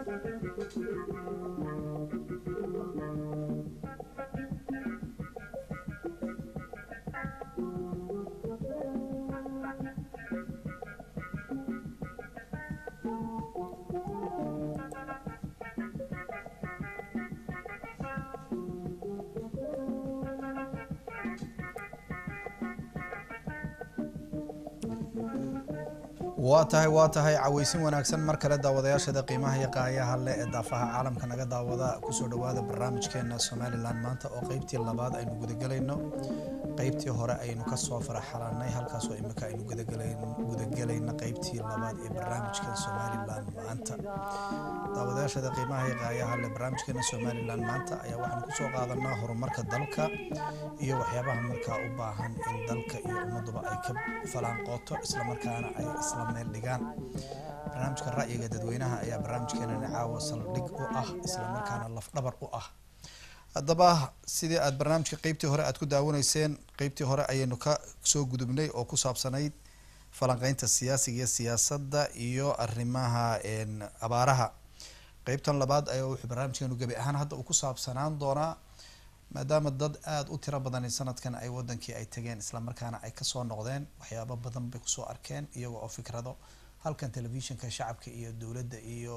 waa tahay waa tahay caweysin wanaagsan mar kale daawadayaashada qiimaha iyo qaayaha leh ee daafaha caalamka naga daawada kusoo dhawaada barnaamijkeena somalilan maanta oo qeybtii labaad aynu gudagelayno qeybtii hore aynu kasoo faraxalanay halkaasoo imika aynu gudagelayno qeybtii labaad ee barnaamijka somalilan maanta daawadayaashada qiimaha iyo qaayaha leh barnaamijkeena somalilan maanta ayaa waxaanu kusoo qaadanaa horumarka dalka iyo waxyaabaha markaa u baahan in dalka iyo ummaduba ay ka falaanqooto islamarkaana ay isla meel dhigaan barnaamijka ra'yiga dadweynaha ayaa barnaamijkeenani caawa saldhig u ah islamarkaana lafdhabar u ah haddaba sidii aada barnaamijka qeybtii hore aada ku daawanayseen qeybtii hore ayaynu ka soo gudubnay oo ku saabsanayd falanqeynta siyaasiga iyo siyaasadda iyo arrimaha abaaraha qeybtan labaad ayaa wuxuu barnaamijkeenu gebi ahaan hadda uu ku saabsanaan doonaa maadaama dad aada u tiro badani sanadkan ay wadankii ay tageen islamarkaana ay kasoo noqdeen waxyaabo badan bay kusoo arkeen iyaga oo fikrado halkan telefishinka shacabka iyo dowladda iyo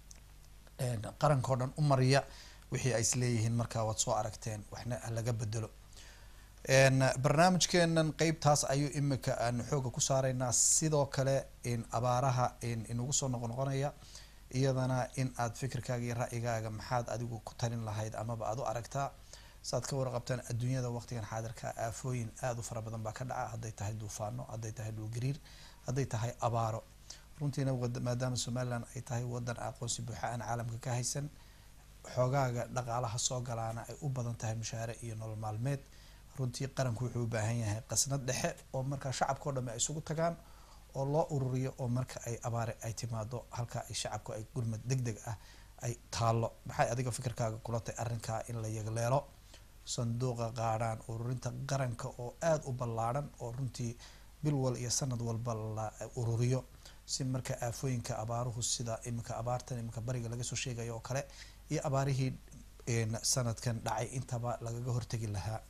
qaranka o dhan u mariya wixii ay isleeyihiin markaa waad soo aragteen waxna laga bedelo barnaamijkeenan qeybtaas ayuu imika aanu xooga ku saaraynaa sidoo kale abaaraha inagu soo noqnoqonaya iyadana in aad fikirkaaga iyo ra'yigaaga maxaad adigu ku talin lahayd amaba aada u aragtaa saaad ka warqabtaan adduunyada waqtigan xaadirka aafooyin aada u fara badan baa ka dhaca hadday tahay duufaano hadday tahay dhulgariir hadday tahay abaaro runtiina maadaama somalilan ay tahay wadan aqoonsi buuxa aan caalamka ka haysan xoogaaga dhaqaalaha soo galaana ay u badan tahay mushaare iyo nolol maalmeed runtii qaranku wuxuu u baahan yahay qasnad dhexe oo markaa shacabka o dhami ay isugu tagaan oo loo ururiyo oo marka ay abaare ay timaado halka ay shacabku ay gurmad deg deg ah ay taalo maxay adiga fikirkaaga kula tahay arrinkaa in la yagleelo sanduuqa qaadhaan ururinta qaranka oo aada u ballaadhan oo runtii bil wal iyo sanad walba la ururiyo si marka aafooyinka abaaruhu sida iminka abaartan iminka bariga laga soo sheegayo oo kale iyo abaarihii sanadkan dhacay intaba lagaga hortegi lahaa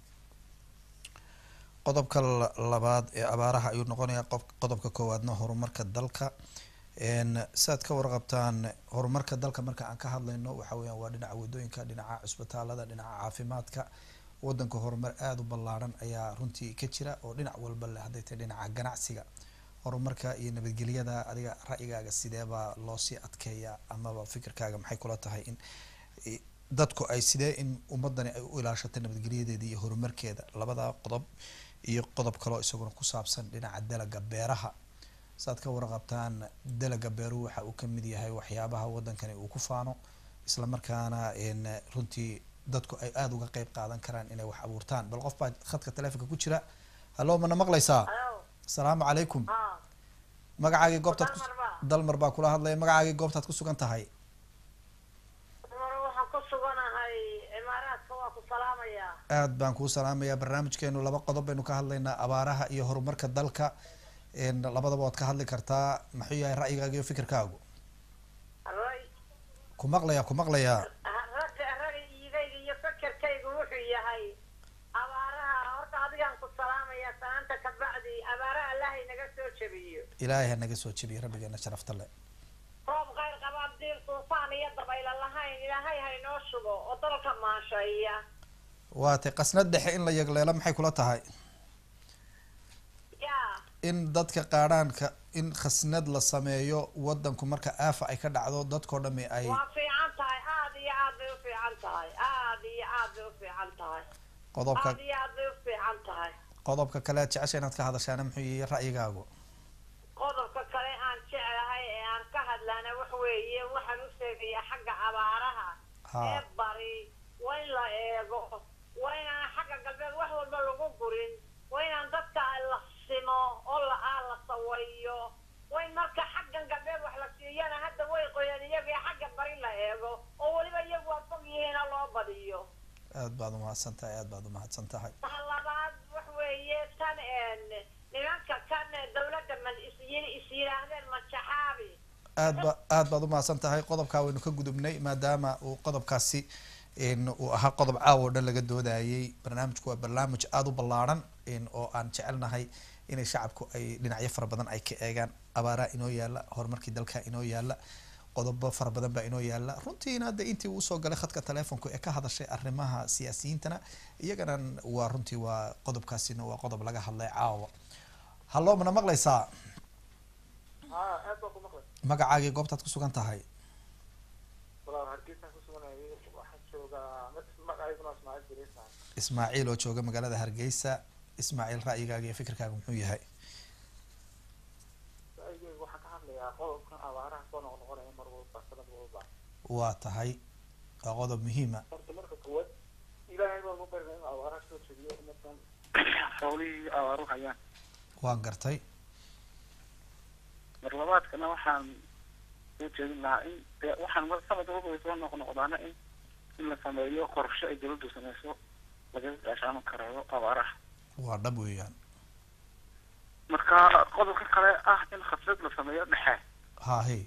qodobka labaad ee abaaraha ayuu noqonayaa qodobka koowaadna horumarka dalka siaad ka warqabtaan horumarka dalka marka aan ka hadlayno waxa weya waa dhinaca wadooyinka dhinaca cusbitaalada dhinaca caafimaadka wadanka horumar aada u ballaadhan ayaa runtii ka jira oo dhinac walba leh hadday tahay dhinaca ganacsiga horumarka iyo nabadgelyada adiga ra'yigaaga sideebaa loosii adkeeyaa amaba fikirkaaga maxay kula tahay in dadku ay sidee in ummadani ay u ilaashato nabadgelyadeeda iyo horumarkeeda labada qodob iyo qodob kaloo isaguna ku saabsan dhinaca dalaga beeraha saaad ka warqabtaan dalaga beeruhu waxa uu kamid yahay waxyaabaha wadankani uu ku faano islamarkaana runtii dadku ay aada uga qeyb qaadan karaan inay wax abuurtaan bal qof baa khadka taleefonka ku jira hallo mana maqlaysaa asalaamu calaykum magacaagii goobtaad dalmar baa kula hadlaya magacaagii goobtaad ku sugan tahay aad baan kuu salaamayaa barnaamijkeenu laba qodob baynu ka hadlaynaa abaaraha iyo horumarka dalka labadaba waad ka hadli kartaa maxuu yahay ra'yigaaga iyo fikirkaagu ku maqlayaa ku maqlayaa ra'yigayga iyo fikirkaygu wuxuu yahay abaaraha horta adigaan ku salaamaya salaanta kabacdi abaaraha allahay naga soo jebiyo ilaahay ha naga soo jebiyo rabbigeena sharafta le roob khayr qabaab diir duufaan iyo dabaylo lahayn ilaahay haynoo shubo oo dalka maasheeya waatay qasnad dhexe in la yagleelo maxay kula tahay ya in dadka qaadhaanka in khasnad la sameeyo wadanku marka aafa ay ka dhacdo dadkao dhami ay waa fiican tahay aada iyo aad bay ufiican tahay aada iyo aad bay ufiican tahay qodobka aada iyo aad bay ufiican tahay qodobka kale aad jecesha inaad ka hadashaana muxuu yihi ra'yigaagu qodobka kale aan jeclahay ee aan ka hadlaana wax weeye waxaan u sheegayaa xagga abaaraha Ha. ee bari waa in la eego waa inaan xagga galbeed wax walba lagu gurin waa inaan dadka la simo oo la aa la sawayo waa in marka xaggan galbeed wax la siiyana hadda way qoyaan iyaga ee xagga bari la eego oo weliba iyagu waa fog yihiina loo badiyo aad baad umahadsan tahay aad baad umahadsan tahay ta labaad wax weeye tan een nimanka kan dawladda ma is is yidhaahdeen majaxaabi aad ba aad baad umahadsan tahay qodobkaa waynu ka gudubnay maadaama uu qodobkaasi n uu ahaa qodob caawa o dhan laga doodayay barnaamijku waa barnaamij aada u ballaaran oo aan jecelnahay inay shacabku ay dhinacyo fara badan ay ka eegaan abaaraa inoo yaala horumarkii dalka inoo yaala qodobo fara badan baa inoo yaala runtiina hadda intii uu usoo galay khadka telefonku ee ka hadashay arrimaha siyaasiyiintana iyagana waa runtii waa qodobkaasina waa qodob laga hadlay caawa hallo mana maqlaysaa haa aad baan ku maqlay magacaagii goobtaad kusugan tahay walaal hargeysaan ku suganayay waxaan joogaa magacayguna ismaaciil beriisa ismaaciil oo jooga magaalada hargeysa ismaaciil ra'yigaaga iyo fikirkaaga muxuu yahay ra'yigeyga waxaan ka hadlayaa qodobkan abaaraha soo noqnoqonaya mar walba sanad walba waa tahay waa qodob muhiima horta marka koowaad ilaahay baan u barinay in abaaraha soo jeediyo umadan hawlihii abaaru hayaan waan gartay mar labaadkana waxaan soo jeedin lahaa in dee waxaan mar sanad walba way soo noqnoqdaana in in la sameeyo qorshe ay dawladdu sameyso lagaga gaashaaman karayo abaaraha waa dhab weeyaan marka qodobka kale ah in khasrad la sameeyo dhexe hahe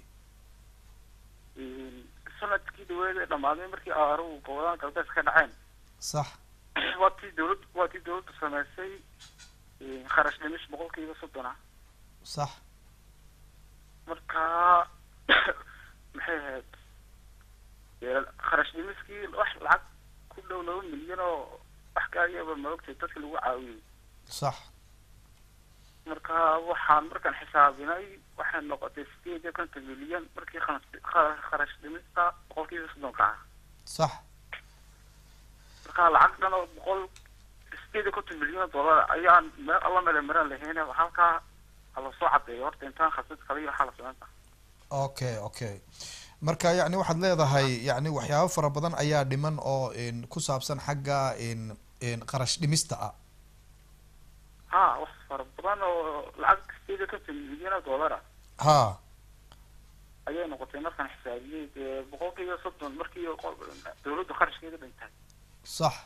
sanadkii dhaweed ee dhamaaday markii abaaruhu gobollada galbeed ka dhaceen sax waa tii dawlad waa tii dawladdu sameysay kharash dhimis boqolkiiba soddon ah sax marka maxay ahayd dee kharash dhimiskii wax lacag ku dhow laba milyan oo wax gaariyaba maogtay dadka lagu caawiyey sax marka waxaan markaan xisaabinay waxay noqotay sideed iyo konton milyan markii kha- kharash dhimista boqolkiiba soddonka ah sax marka lacag dhan oo boqol sideed iyo konton milyan oo dollar ayaan meel alla mele maraan lahayn halkaa hala soo cadeeyo horta intaan khasad kale iyo waxaa la sameynta okay okay marka yacni waxaad leedahay yacni waxyaabo fara badan ayaa dhiman oo n ku saabsan xagga n n qarash dhimista ah ha wax fara badan oo lacag sideed iyo konton milyan oo dollar ah ha ayay noqotay markaan xisaabiyey dee boqolkiiba soddon markii qo- dawladdu kharashkeeda dhintay sax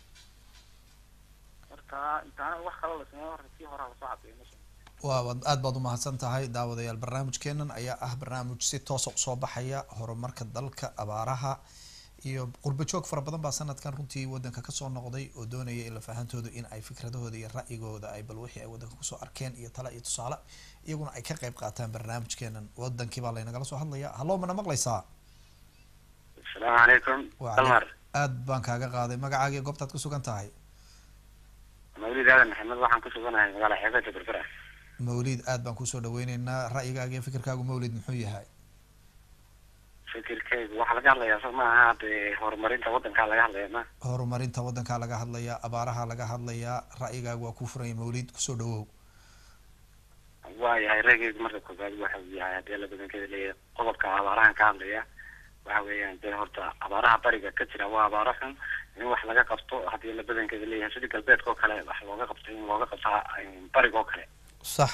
marka intaana wax kale la sameeyo horta kii horaa lasoo cadeeyo meesha waa waad aad baad umahadsan tahay daawadayaal barnaamijkeenan ayaa ah barnaamij si toosa usoo baxaya horumarka dalka abaaraha iyo qurbo joog fara badan baa sanadkan runtii wadanka kasoo noqday oo doonaya ila fahantooda in ay fikradahooda iyo ra'yigooda ay bal wixii ay wadanka kusoo arkeen iyo tale iyo tusaale iyaguna ay ka qayb qaataan barnaamijkeenan wadankii baa laynagala soo hadlaya hallo mana maqlaysaa asalaamu calaykum Wa dalmar aad baan kaaga qaaday magacaaga iyo goobtaad kusugan tahay mawlid aadan maxamed waxaan ku suganahay magaala xeebada berbera mawlid aad baan kusoo dhaweyneynaa ra'yigaaga iyo fikirkaagu mawlid muxuu yahay fikirkeygu waxaa laga hadlayaa soo ma aha dee horumarinta wadankaa laga hadlaya ma horumarinta wadankaa laga hadlayaa abaaraha laga hadlayaa ra'yigaagu waa kuu furanya mawlid kusoo dhawow waayahay reegeygu marka koobaad waxa uu yahay haddii la badankeeda leeyahay qodobka abaarahan ka hadlaya waxa weeyaan dee horta abaaraha bariga ka jira waa abaaro xun in wax laga qabto haddii la badankeeda leeyahay sidii galbeedka oo kale wax looga qabto in looga qabtaa bariga oo kale sax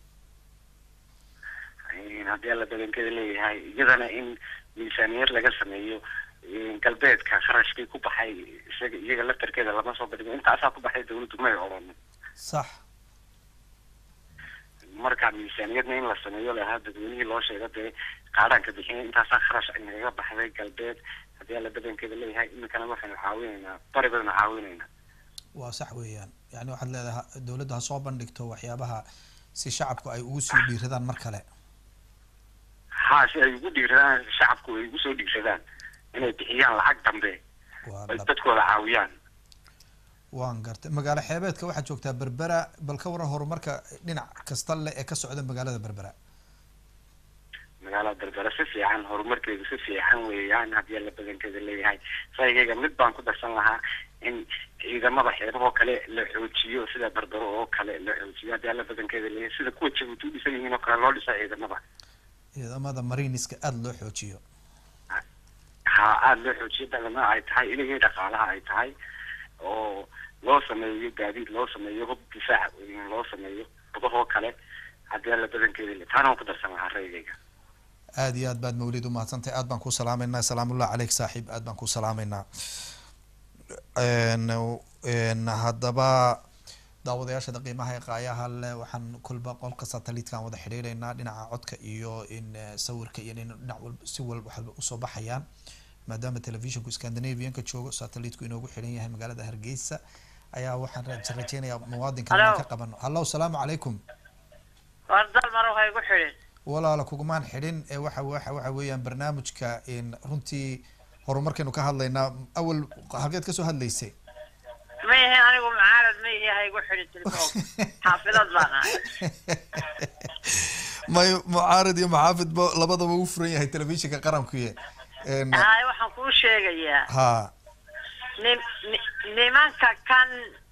haddii la badankeeda leeyahay iyadana in miisaaniyad laga sameeyo galbeedka kharashkii ku baxay isaga iyaga laftarkeeda lama soo badhigo intaasaa ku baxay dawladdu may odhan sax marka miisaaniyadna in la sameeyo lahaa dadweynihii loo sheego dee qaadhaanka bixiya intaasaa kharash ay nagaga baxday galbeed haddii alla badankeeda leeyahay iminkana waxaynu caawinaynaa bari baynu caawinaynaa waa sax weeyaan yani waxaad leedahay dawladdu ha soo bandhigto waxyaabaha si shacabku ay ugu sii dhiiradaan mar kale ha si ay ugu dhiiradaan shacabku ay ugu soo dhiirsadaan inay bixiyaan lacag dambe waa ay dhab dadkooda caawiyaan waan gartay magaalo xeebeedka waxaad joogtaa berbera bal ka waran horumarka dhinac kasta leh ee ka socda magaalada berbera magaalada berbera si fiican horumarkeedu si fiican weeyaan haddii alla badankeeda leeyahay saygayga mid baan ku darsan lahaa in ciidamada xeebahoo kale la xoojiyo sida berbero oo kale la xoojiyo haddii alla badankeeda leeyahay sida kuwa jabuuti u dhisan yihiin oo kale loo dhisa ciidamada ciidamada mariniska aada loo xoojiyo ha aada loo xoojiyo badana ay tahay inagii dhaqaalaha ay tahay oo loo sameeyo gaadiid loo sameeyo hub difaac loo sameeyo badahoo kale haddii alla badankeeda le taana waan ku darsan lahaa raygayga aada iyo aad baad mawlid umahadsantahay aad baan kuu salaameynaa salaamullah caleyk saaxiib aad baan kuu salaameynaa n n haddaba daawadayaashada qiimaha ee qaayaha leh waxaan kolba qolka satellite-kan wada xidhiidhaynaa dhinaca codka iyo in eh, sawirka iyo in dhinac walba si walba waxba usoo baxayaan maadaama telefishinku scandinavianka joogo satellite-ku inoogu xidhan yahay magaalada hargeysa ayaa waxaan raje- rajeynayaa muwaadinka inaan Hello. ka qabano hallo salaamu calaykum war dal mar waxay ku xidhin walaala kugumaan xidhin ee waxa waxa waxa weeyaan barnaamijka in runtii horumarkaynu ka hadlaynaa awal halkeed kasoo hadlaysay ma ihi anigu mucaarad ma ihi ha igu xidhin telefoon xaafidad baan ahay may mucaarad iyo maxaafid ba labadaba u furan yahay telefishinka qarankuye En, haye waxaan kuu sheegayaa ha nim ni- nimanka kan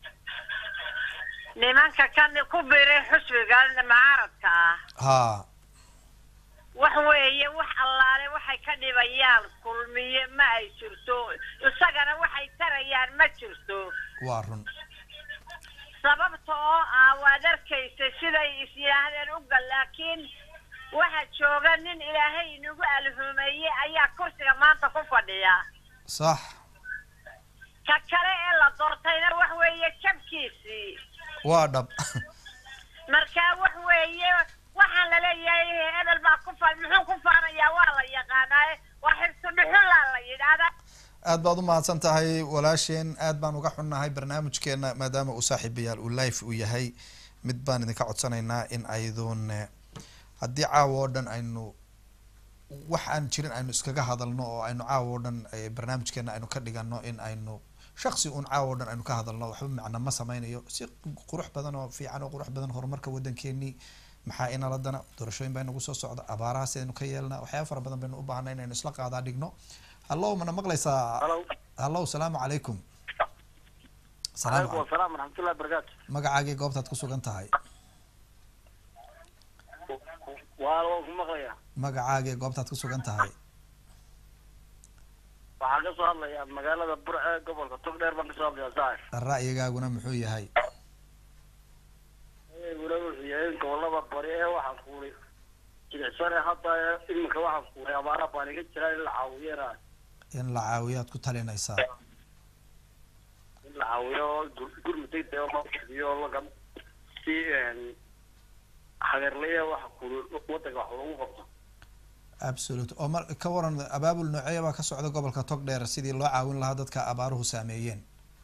nimanka kan ku biray xusbiga mucaaradka ah ha wax weeye wax allaale waxay ka dhibayaan kulmiye ma ay jirto isagana waxay tarayaan ma jirto waa run sababta oo ah waad arkaysa siday is yidhaahdeen ugal laakiin waxa jooga nin ilaahay inagu alhumeeye ayaa kursiga maanta ku fadhiya sax ka kale ee la doortayna wax weeye jabkiisii waa dhab markaa wax weeye waxaan laleeyahay hebel baa ku faan muxuu ku faanayaa waa la yaqaanaaye waa xirsi dhuxulaa la yidhaahdaa aad baad u mahadsan tahay walaasheen aad baan uga xunnahay barnaamijkeena maadaama uu saaxiibayaal uu life uu yahay mid baan idinka codsanaynaa in aydun eh, haddii caawa oo dhan aynu wax aan jirin aynu iskaga hadalno oo aynu caawa oo dhan eh, barnaamijkeena aynu ka dhigano in aynu shaksi uun caawa oo dhan aynu ka hadalno waxba macna ma sameynayo si qurux badan oo fiican oo qurux badan horumarka waddankeenii maxaa inaladana doorashooyin baa inagu soo socda abaaraha sidaynu ka yeelnaa waxyaaba fara badan baynu u baahnay inaynu isla qaadaa dhigno hallo mana maqlaysaa halo hallo salaamu calaykum salaamu calaykum calaykum asalaam waraxmatullahi barakaatu magacaagii goobtaad ku sugan tahay waa waan ku maqlayaa magacaagii goobtaad ku sugan tahay waxaan ka soo hadlayaa magaalada burce gobolka togdheer baan kasoo hadlayaa saaxib ra'yigaaguna muxuu yahay guna wuxuu yahay in gobolada bari ee waxaan kuulay jilicsane hadda iminka waxaan kuulay abaara baan iga jiraa in la caawiyana in la caawiyaad ku talinaysaa in la caawiyo oo gur- gurmud degdeg oo loo oo laga si hageerlaya waxa kuulay wadanka wax loogu qabto absolute oo mar ka waran abaabul nooceeya baa ka socda gobolka togdheer sidii loo caawin lahaa dadka abaaruhu saameeyeen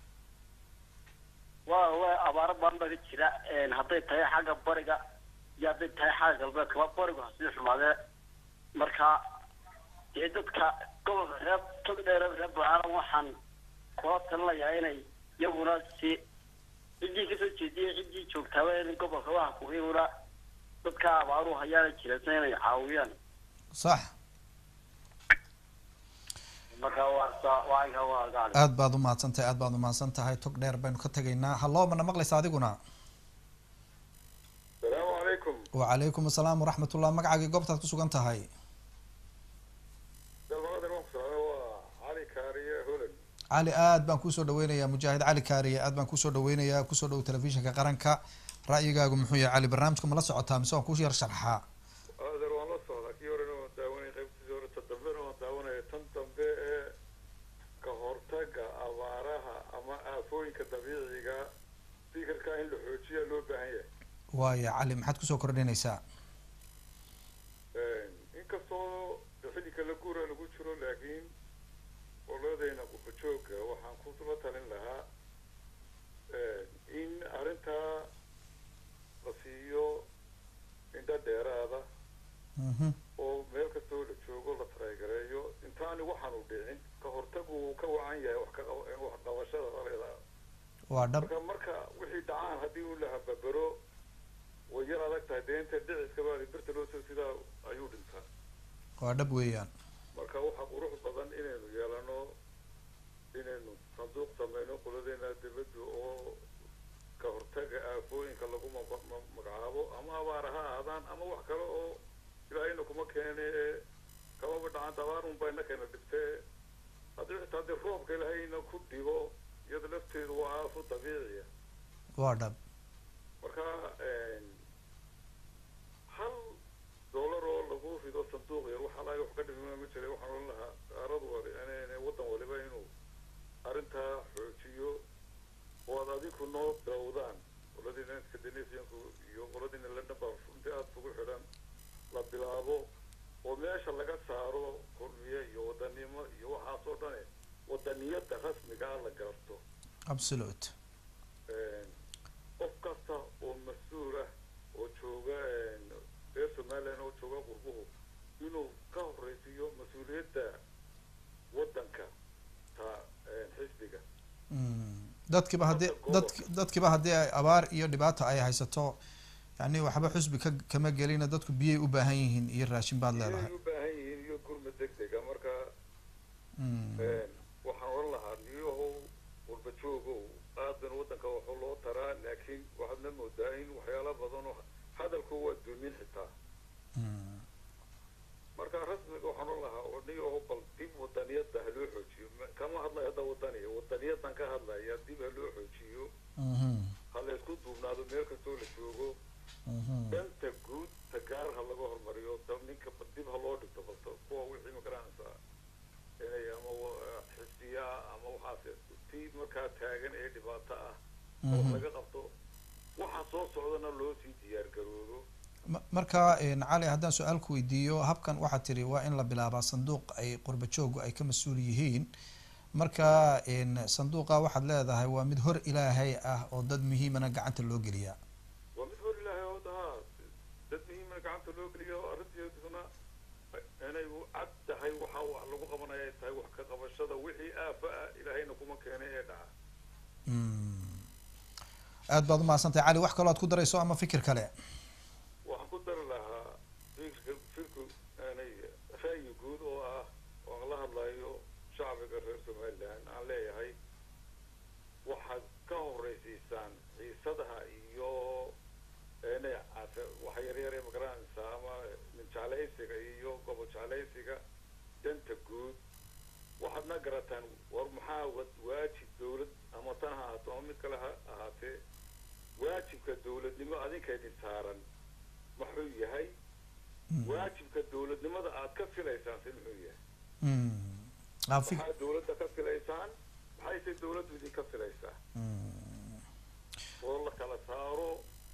waa waa abaaro badan baa ka jira hadday tahay xagga bariga iyo hadday tahay xagga galbeedka waa barigu hasii xumaadee marka dee dadka gobolka reer togdheer reer bacaalan waxaan kula talinayaa inay iyaguna si ciddii kasoo jeediyay ciddii joogtaaba in gobolka waxa ku iyaguna dadka abaaruhu hayaana jiransan inay caawiyaan sax marka waa saa waa inka waa gaali aad baad umahadsan tahay aad baad umahadsan tahay tog dheer baynu ka tegaynaa hallo mana maqlaysa adiguna salaamu calaykum wacalaykum asalaam waraxmatullah magacaagii goobtaad ku sugan tahay dalmaqadan waan ku socda waa cali kaariye holand cali aad baan kusoo dhaweynayaa mujaahid cali kaariye aad baan kusoo dhaweynayaa kusoo dhow telefishinka qaranka ra'yigaagu muxuu yahay cali barnaamijka ma la socotaa mise waan ku yar sharxaa adeer waan la socdaa kii horena waan daawanaya qaybtiisii hore ta dambena waan daawanaya tan dambe ee ka hortaga abaaraha ama aafooyinka dabiiciga fikirka in la xoojiya loo baahan yahay waaya cali maxaad kusoo kordhinaysaa inkastoo xilli kala guura lagu jiro laakiin qoladayna qufajooga waxaan kula talin lahaa in arrintaa la siiyo indho dheeraada mhm oo meel kastoo la joogo la taraagareeyo intaani waxaanu dhicin ka hortagu uu ka wacan yahay wax ka qab- wax qabashada aleeda waa dhab marka marka wixii dhacaan haddii uu la hababaro way yar adag tahay deenta dhiciska baa birta loo soo sidaa ayuu dhintaa waa dhab weeyaan marka waxaa qurux badan inaynu yeelano inaynu sanduuq sameyno qoladeena dibadda oo ka hortaga aafooyinka lagu ma- ma- magacaabo ama abaara ha ahaadaan ama wax kale oo ilaahayna kuma keene ee kamaba dhacanta abaar un bayna keena dhibtee haddii xitaa dee roobka ilaahayna ku dhibo iyada lafteedu waa aafo dabiiciya waa dhab marka hal dollar oo lagu rido sanduuq yar waxa laga wax ka dhimima ma jira waxaan oran lahaa qaarad wali in waddan waliba inuu arrintaa xoojiyo oo aad adiku noo dawdaan absolute qof kasta oo mas-uul ah oo jooga reer somaliland oo jooga qurbuhu inuu ka horeysiiyo mas-uuliyadda waddanka ta xisbiga Mm. dadkiiba haddii Hadda dadk dadkiiba haddii ay abaar iyo dhibaato ay haysato yani waxba xusbi ka kama gelina dadku biyay u baahan yihiin iyo raashin baad leedahay inay u baahan yihiin iyo gurma deg dega marka Mm. waxaan oran lahaa niyahow walba joogow aadan waddanka waxu loo taraa laakiin waxaadna moodaa in waxyaala badan oo hadalku waa dumin xitaa Mm. marka rasmiga waxaan oran lahaa oo niyahow bal dib wadaniyadda ha loo xoojiyo Ma- kama hadlayo hadda wadaniya wadaniyadan ka hadlaya dib ha loo xoojiyo Mhm. ha la isku duubnaado meel kastoo la joogo Mhm. danta guud ta gaar ha laga hormariyo da ninka ba- dib ha loo dhigto balse kuwa wixii magaranaysaa inay ama wa- xisbiya ama waxaas tii markaa taagan ee dhibaato ah oo Mhm. laga qabto waxa soo socdana loo sii diyaar garoodo Ma- marka een, cali haddaan su-aal ku weydiiyo habkan waxaad tiri waa in la bilaabaa sanduuq ay qurba joogu ay ka mas-uul yihiin marka een, sanduuqa waxaad leedahay waa mid hor ilaahay ah oo dad muhiimana gacanta loo geliyaa waa mid hor ilaahay oo haa dad muhiima gacanta loo geliyo arrinteeduna inay u cad tahay waxa wax lagu qabanaya ay tahay wax ka qabashada wixii aafa ah ilaahayna kuma keenay ee dhaca Mm. aad baad umahadsantahay cali wax kaloo aad ku darayso ama fikir kale waxaan ku dari lahaa fikirka firku aanay ra'yi guud oo ah oo aan la hadlayo shacbiga reer somaliland aan leeyahay waxaad ka horeysiisaan xiisadaha iyo inay case- wax yaryar ee magaranaysa ama nin jeclaysiga iyo gobol jeclaysiga danta guud waxaadna garataan war maxaa wa- waajib dawlad ama tan ha ahaato ama mid kale ha ahaatee waajibka dawladnimo adinka idin saaran muxuu yahay waajibka dawladnimada aad ka filaysaan si muxuu yahay Mm. Ah, fik- maxaa dawladda ka filaysaan maxayse dawladdu idinka filaysaa Mm. oo la kala saaro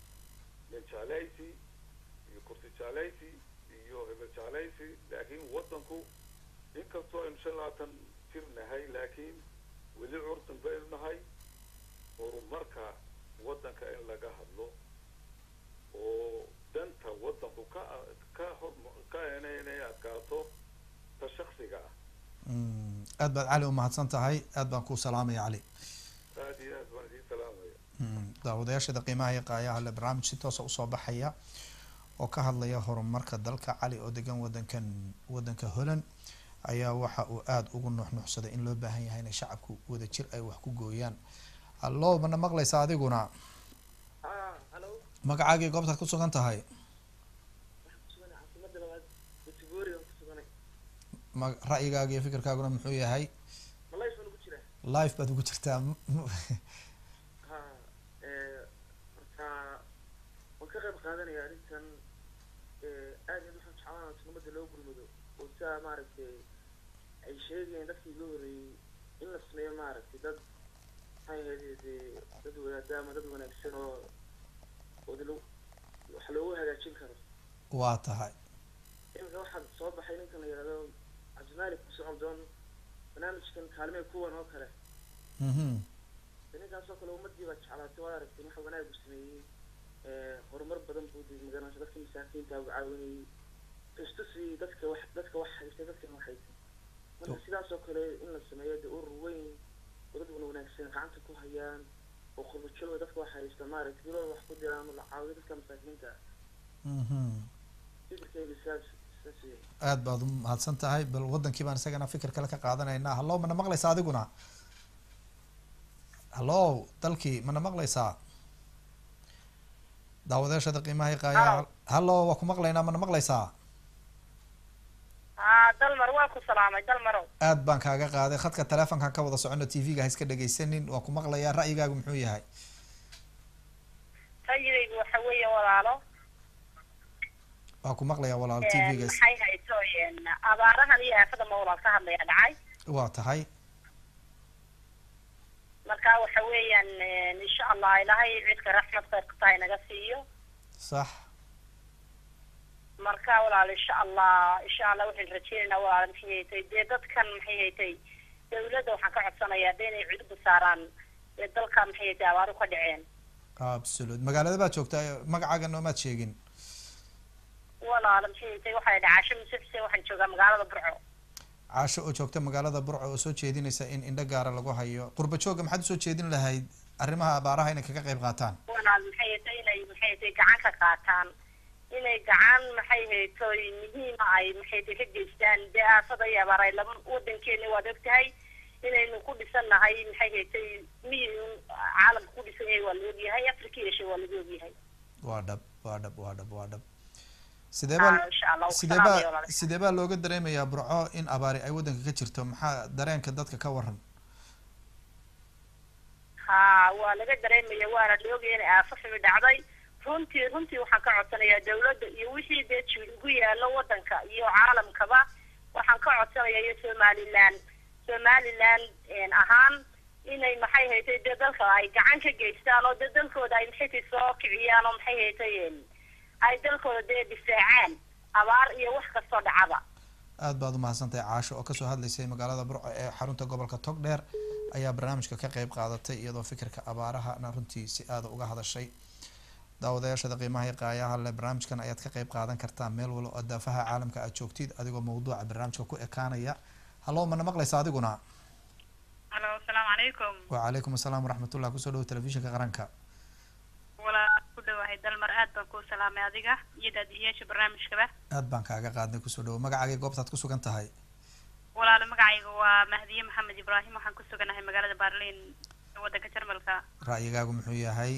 nin jeclaysi iyo kursi jeclaysi iyo hebel jeclaysi laakiin waddanku inkastoo aynu shan labaatan jir nahay laakiin weli curdan baynu nahay horumarka waddanka in laga hadlo oo danta waddanku ka ka hor ka inay adkaato ta shaksiga ah Mm. aad baad cali umahadsan tahay aad baan kuu salaamaya cali aada iyo aad baan idiin salaamaya Mm. daawadayaashada qiimaha iyo qaayaha le barnaamij si toosa usoo baxaya oo ka hadlaya horumarka dalka cali oo degan wadankan wadanka holland ayaa waxa uu aada ugu nuxnuxsaday in loo baahan yahay inay shacabku wada jir ay wax ku gooyaan hallo mana maqlaysa adiguna halo magacaagii goobtaad ku sugan tahay waxaan ku suganay caasimada labaad watiboori aan ku suganay ma ra'yigaaga iyo fikirkaaguna muxuu yahay malays baan ugu jiraa life baad ugu jirtaa M- m- ha marka waan ka qayb qaadanaya arrintan aad iyo aad waxaan jeclaan sunamada loo gurmado oo sidaa maaragtay ay sheegayeen dadkii iga horreeyey in la sameeyo maaragtay dad maxay ahayd dee dad wadaadaama dad wanaagsan oo wada lo wax loogu hagaajin karo waa tahay iminka waxaa soo baxay ninkan la yidhahdo cabdimaalik socodon barnaamijkan kaalmee kuwan oo kale Mhm. ninkaas oo kale ummadii baa jeclaatay waad aragtay waxa wanaag uu sameeyey horumar badan buu dii magaranaysa dadka masaakiinta uu caawinayey tustusi dadka wax dadka wax haystay dadkan wax haystay marka sidaas oo kale in la sameeyo dee urur weyn oo dad wana wanaagsan gacanta ku hayaan oo qurbajooga dadka wax haysta maaragtay bilooda wax ku diraan oo la caawiyo dadka masaakiinta ah Mhm. fikirkayga sidaas sidaas weeye aad baad u mahadsan tahay bal wadankii baan isagana fikir kale ka qaadanaynaa hallo mana maqlaysaa adiguna hallo dalkii mana maqlaysaa daawadayaashada qiimaha iyo qaayaha hallo waa ku maqlaynaa mana maqlaysaa haa dalmar waa ku salaamay dalmarow aad baan kaaga qaaday khadka teleefonkan ka wada socono t v-ga ha iska dhegaysanin waa ku maqlayaa ra'yigaagu muxuu yahay rayigaygu waxa weeye walaalo waa ku maqlayaa walaal t v-ga maxay hayso abaarahan iyo aafada ma walaal ka hadlaya dhacay waa tahay marka waxa weeyaan insha allah ilaahay cidka raxmad khayrka tahay naga siiyo sax marka walaal insha allah insha allah waxaan rajeynaynaa walaal maxay haytay dee dadkan maxay haytay dawladda waxaan ka codsanayaa de inay cudurda saaraan ee dalka maxay tahay abaaru ka dhaceen absolute magaalada baad joogtaa magacaaga noomaad sheegin walaala maxay tahay waxay dhahay casho muse xuseen waxaan joogaa magaalada burco caasho oo joogta magaalada burco oo soo jeedinaysa in indho gaara lagu hayo qurba jooga maxaad usoo jeedin lahayd arrimaha abaaraha inay kaga qayb qaataan walaal maxay tahay inay maxay tahay gacan ka qaataan inay gacan maxay haytoy muhiima ay maxay tahay ka geystaan dee aafada iyo abaar ay laba wadankeena waad og tahay inaynu ku dhisannahay maxay haytay miyi caalamka ku dhisan yahay waa la ogyahay afrika yeeshe waa laga ogyahay waa dhab waa dhab waa dhab waa dhab sidee baa Ah, insha Allah, sidee salaam baa iyo walaal. sidee baa looga dareemayaa burco in abaari ay waddanka ka jirto maxaa dareenka dadka ka waran ha waa laga dareemaya waana la ogaya inay aafo xumi dhacday runtii runtii waxaan ka codsanayaa dawladda iyo wixii dee jiil ugu yaalo wadanka iyo caalamkaba waxaan ka codsanayaa iyo somaliland somaliland een, ahaan inay maxay haytay dee dalka ay gacan ka geystaan oo dee dalkooda ay maxay tay soo kiciyaan oo maxay haytay een, ay dalkooda dee difaacaan abaar iyo wax kastoo dhacaba aad baad umahadsantahay caasho oo kasoo hadlaysay magaalada burco ee xarunta gobolka togdheer ayaa barnaamijka ka qayb qaadatay iyadoo fikirka abaarahana runtii si aada uga hadashay daawadayaashada qiimaha iyo qaayaha le barnaamijkan ayaad ka qayb qaadan kartaa meel walo oo daafaha caalamka aad joogtid adigoo mawduuca barnaamijka ku ekaanaya hallo mana maqlaysa adiguna alo asalaamu calaykum wacalaykum asalaam waraxmatullah kusoo dhawo telefishinka qaranka walaa ku dhawahay dalmar aad baan kuu salaamay adiga iyo daadihiyaasha barnaamijkaba aad baan kaaga qaadnay kusoo dhawo magacaagay goobtaad ku sugan tahay walaalo magacayga waa mahdiye maxamed ibraahim waxaan ku suganahay magaalada baarliin ee waddanka jarmalka ra'yigaagu muxuu yahay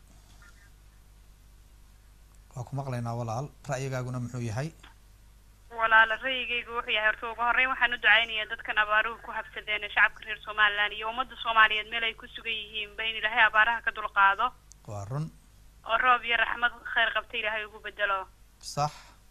waa ku maqlaynaa walaal ra'yigaaguna muxuu yahay walaalo ra'yigaygu wuxuu yahay horta ugu horreyn waxaan u ducaynayaa dadkan abaaruhu ku habsadeen ee shacabka reer somaliland iyo ummadda soomaaliyeed meel ay ku sugan yihiinba in ilaahay abaaraha ka dulqaado waa run oo roob iyo raxmad khayr qabta ilaahay ugu bedelo sax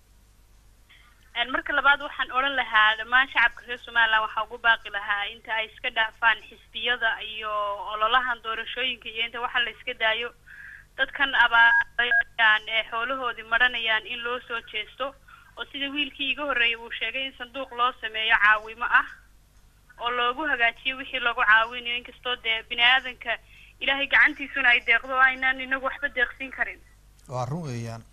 Een, marka labaad waxaan odhan lahaa dhammaan shacabka reer somaliland waxaa ugu baaqi lahaa inta ay iska dhaafaan xisbiyada iyo ololahan doorashooyinka iyo inta waxa la iska daayo dadkan abaarayaan ee xoolahoodii maranayaan in loo soo jeesto oo sida wiilkii iga horreeyay uu sheegay in sanduuq loo sameeyo caawimo ah oo loogu hagaajiyo wixii lagu caawinayo inkastoo dee bini aadanka ilaahay gacantiisuna ay deeqdo oo aynaan inagu waxba deeqsin karin waa run weeyaan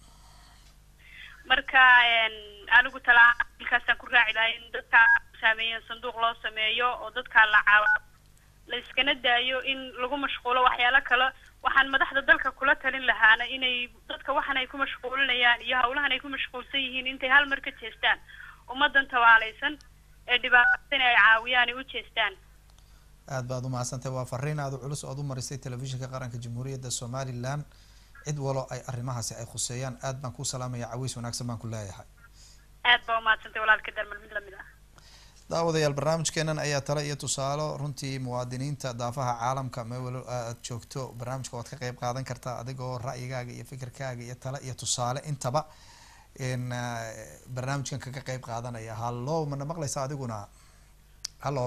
marka een, anigu talaalkaasaan ku raaci lahay in dadka saameeyeen sanduuq loo sameeyo oo dadka la caawo la iskana daayo in lagu mashquulo waxyaalo kale waxaan madaxda dalka kula talin lahaana inay dadka waxan ay ku mashquulinayaan iyo hawlahan ay ku mashquulsan yihiin intay hal mar ka jeestaan ummadan tawaalaysan ee dhibaatadana ay caawiyaan ay u jeestaan aad baad umahadsantahay waa fariin aada u culus ood u marisay telefishinka qaranka jamhuuriyadda somaliland cid walo ay arrimahaasi ay khuseeyaan aad baan kuu salaamaya caweys wanaagsan baan ku leeyahay aad baa umaadsantay walaalka darmal mid lamid ah daawadayaal barnaamijkeenan ayaa tale iyo tusaalo runtii muwaadiniinta daafaha caalamka meel walo aad joogto barnaamijka waad ka qayb qaadan kartaa adigoo ra'yigaaga iyo fikirkaaga iyo tale iyo tusaale intaba in barnaamijkan kaga qayb qaadanaya hallo mana maqlaysa adiguna hallo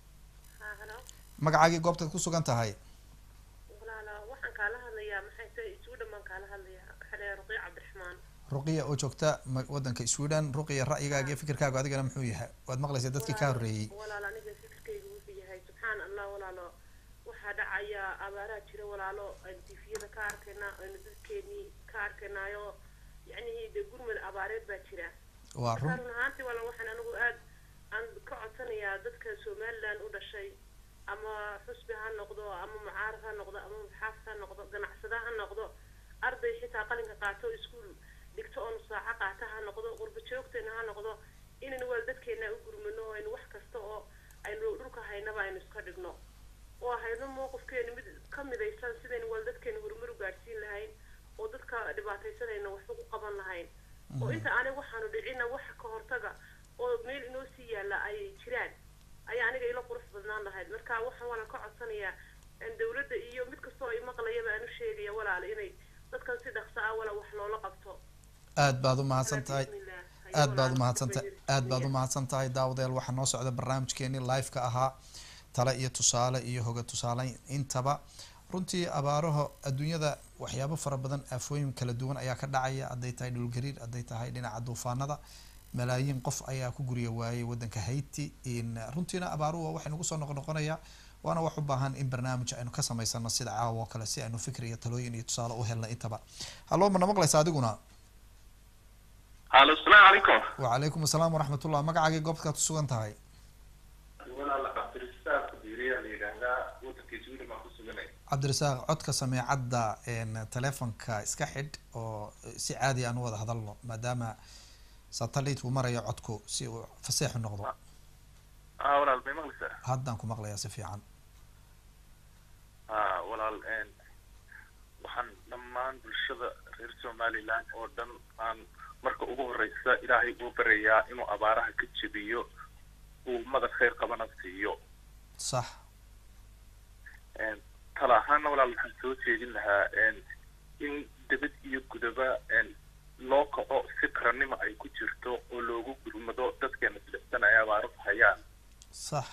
magacaagii goobtaad ku sugan tahay walaala waxaan kaala hadlayaa maxay tahay isuudhan baan kaala hadlayaa waxaa la ruqiya cabdiraxmaan ruqiya oo joogta ma- wadanka sweden ruqiya ra'yigaaga iyo fikirkaaga adigana muxuu yahay waad maqlaysaa dadkii ka horreeyey walaalo aniga fikirkayga wuxuu yahay subxaan allah walaalo waxaa dhacaya abaaraha jira walaalo aynu tifiyada ka arkaynaa aynu dadkeenii ka arkaynaayo yacnihii dee gurmad abaareed baa jira waa marka run run ahaantii walaal waxaan anigu aad aan ka codsanayaa dadka somaliland u dhashay ama xusbi ha noqdo ama mucaarad ha noqdo ama muxaafid ha noqdo ganacsada ha noqdo arday xitaa qalinka qaato iskuul dhigto oo nusaaco qaata ha noqdo qurba joogteena ha noqdo inaynu wal dadkeena u gurmano oo aynu wax kasta oo aynu dhulka haynaba aynu iska dhigno oo hayno mowqifkeena mid ka midaysan sidaynu wal dadkeena horumar u gaadhsiin lahayn oo dadka dhibaataysanayna wax ugu qaban lahayn oo inta aniga waxaanu dhicina waxa ka hortaga oo meel inoo sii yaalla ay jiraan ayaa aniga ila qurux badnaan lahayd marka waxaan walan ka codsanayaa in dawladda iyo mid kastoo ay maqlayaba aan u sheegaya walaala inay dadkan si dhaqso ah wala wax loola qabto aad baad u mahadsan tahay Bismillah. aad baad Walaal, umahadsan tahay aad baad bismillah. umahadsan tahay daawadayaal waxaa noo socda barnaamijkeenii live-ka ahaa tale iyo tusaale iyo hoga tusaale intaba runtii abaaraha adduunyada waxyaabo fara badan aafooyin kala duwan ayaa ka dhacaya hadday tahay dhulgariir hadday tahay dhinaca duufaanada malaayiin qof ayaa ku gurya waayay wadanka haiti in runtiina abaaruhu waxay nagu soo noqnoqonaya waana wax u baahan in barnaamij aynu ka samaysano sida caawa oo kale si aynu fikir iyo talooyin iyo tusaale u helna intaba hallo mana maqlaysa adiguna alo asalaamu calaykum wacalaykum asalaam waraxmatullah magacaagii goobtkaad kusugan tahay walaal cabdirasaaq diiriyaa la yidhaahdaa wadanka sweden baan ku suganay cabdirasaaq codka sameecadda telefonka iska xidh oo si caadi aan u wada hadalno maadaama satellite uu marayo codku si uu faseexu noqdo a walaal may maqlaysaa haddaan ku maqlayaa si fiican a walaal waxaan dhammaan bulshada reer somaliland oo dhan aan marka ugu horeysa ilaahay uu barayaa inuu abaaraha ka jebiyo uu madad khayr qabana siiyo sax tala ahaana walaal waxaan soo jeedin lahaa in debad iyo gudaba loo kaco si qarannimo ay ku jirto oo loogu gurmado dadkeena silixsan ay abaaruhu hayaan sax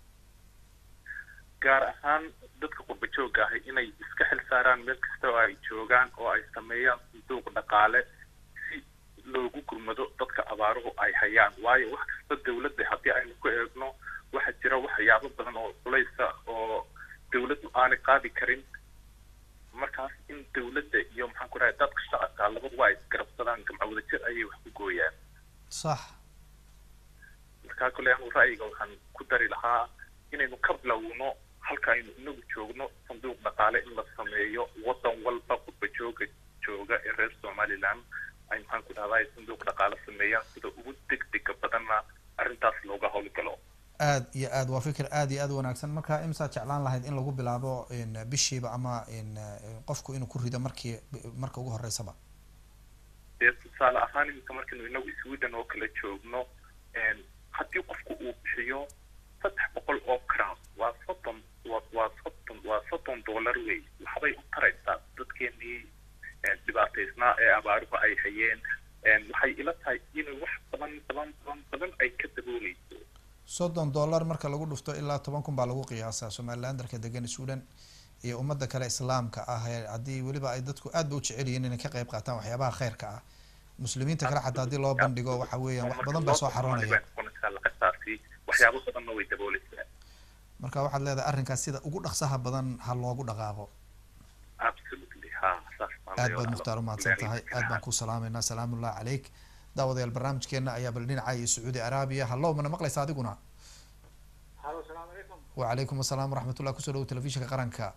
gaar ahaan dadka qurba joogga ahi inay iska xil saaraan meel kasta oo ay joogaan oo ay sameeyaan sanduuq dhaqaale si loogu gurmado dadka abaaruhu ay hayaan waayo wax kasta dawladda haddii aynu ku eegno waxaa jira waxyaabo badan oo culaysa oo dawladdu aanay qaadi karin markaas in dawladda iyo maxaan ku dhahay dadka shacabka labadu waa isgarabsadaan gamca wadajir ayay wax ku gooyaan sax markaa kole anu ra'yiga waxaan ku dari lahaa inaynu ka bilowno halka aynu inagu joogno sanduuq dhaqaale in la sameeyo wadan walba qurba jooga jooga ee reer somaliland ay maxaan ku dhahdaa sanduuq dhaqaale sameeyaan sida ugu degdega badanna arrintaas looga howlgalo aad iyo aad waa fikir aad iyo aad u wanaagsan marka imsaad jeclaan lahayd in lagu bilaabo bishiiba ama qofku inuu ku rido markii marka ugu horeysaba dee tusaale ahaan iminka markaynu inagu sweden oo kala joogno haddii qofku uu bixiyo saddex boqol oo crown waa soddon wa waa soddon waa soddon dollar wey waxbay u taraysaa dadkeenii dhibaataysnaa ee abaaruhu ay hayeen waxay ila tahay inay wax badan badan badan badan ay ka dabooleyso soddon dollar marka lagu dhufto ilaa toban kun baa lagu qiyaasaa somalilandarka degan sweden iyo ummadda kale islaamka ah haddii weliba ay dadku aad ba u jecel yihiin inay ka qayb qaataan waxyaabaha khayrka ah muslimiinta kale xataa haddii loo bandhigo waxa weeyaan wax badan bay soo xaroonaya lacagtaasi waxyaabo badanna way dabooleysaa marka waxaad leedahay arrinkaas sida ugu dhaqsaha badan ha loogu dhaqaaqo absolutely ha saas aad baad mukhtaar umahadsan tahay aad baan ku salaameynaa salaamullahi caleyk daawadayaal barnaamijkeena ayaa bal dhinaca iyo sacuudi araabiya hallow mana maqlaysa adiguna halo asalaamu calaykum wacalaykum asalaam waraxmatullah kusoo dhawo telefishinka qaranka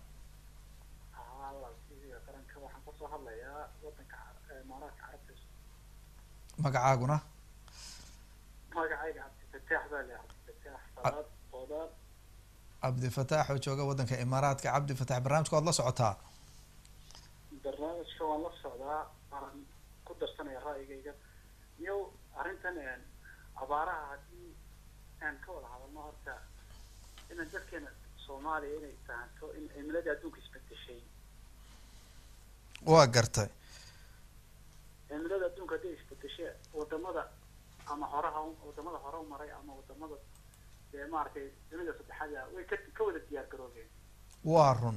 qaranka waxaan kasoo hadlayaa wadanka imaaraadka carabta magacaaguna magacayga cabdifataax baa le cabdifataax salaad qoodaan cabdifataax oo jooga wadanka imaaraadka cabdifataax barnaamijka waad la socotaa barnaamijka waan la socdaa waan ku darsanaya ra'yigayga iyo arrintan abaaraha haddii aan ka wada hadalno horta inaan dadkeena soomaaliya inay fahanto in cimiladii adduunka isbedeshay waa gartay cimilada adduunka hadday isbedeshay wadamada ama horaha wadamada hore u maray ama wadamada dee maaragtay dunida saddexaada way ka ka wada diyaar garoobeen waa run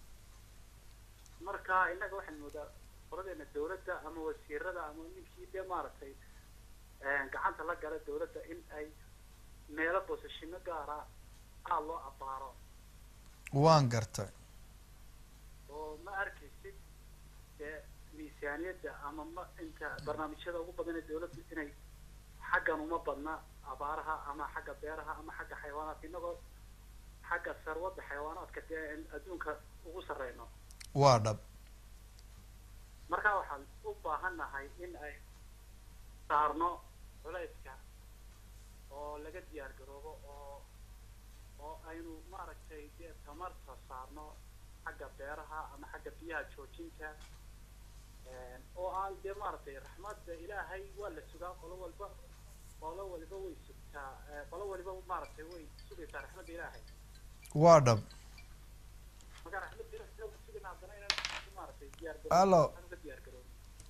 marka innaga waxaan moodaa qoladeena dawladda ama wasiirada ama ninkii dee maaragtay gacanta la gala dawladda in ay meelo boosashino gaara aad loo abaaro waan gartay oo ma arkaysid dee miisaaniyadda ama ma inta barnaamijyada ugu badan ee dawladdu inay xaggan uma badna abaaraha ama xagga beeraha ama xagga xayawaanaadka innagoo xagga sarwadda xayawaanaadka dee adduunka ugu sarreyno waa dhab marka waxaan u baahannahay in ay saarno culayska oo laga diyaar garoobo oo oo aynu maaragtay dee tamarta saarno xagga beeraha ama xagga biyaha joojinta oo aan dee maaragtay raxmadda ilaahay waa la sugaa qolo walba qolo waliba way sugtaa qolo waliba maaragtay way sugaysaa raxmadda ilaahay waa dhab marka raxmadda ilaahay inagu sugayna haddana inaan maaragtay diyaar Allo. garoobo uga diyaar garoobo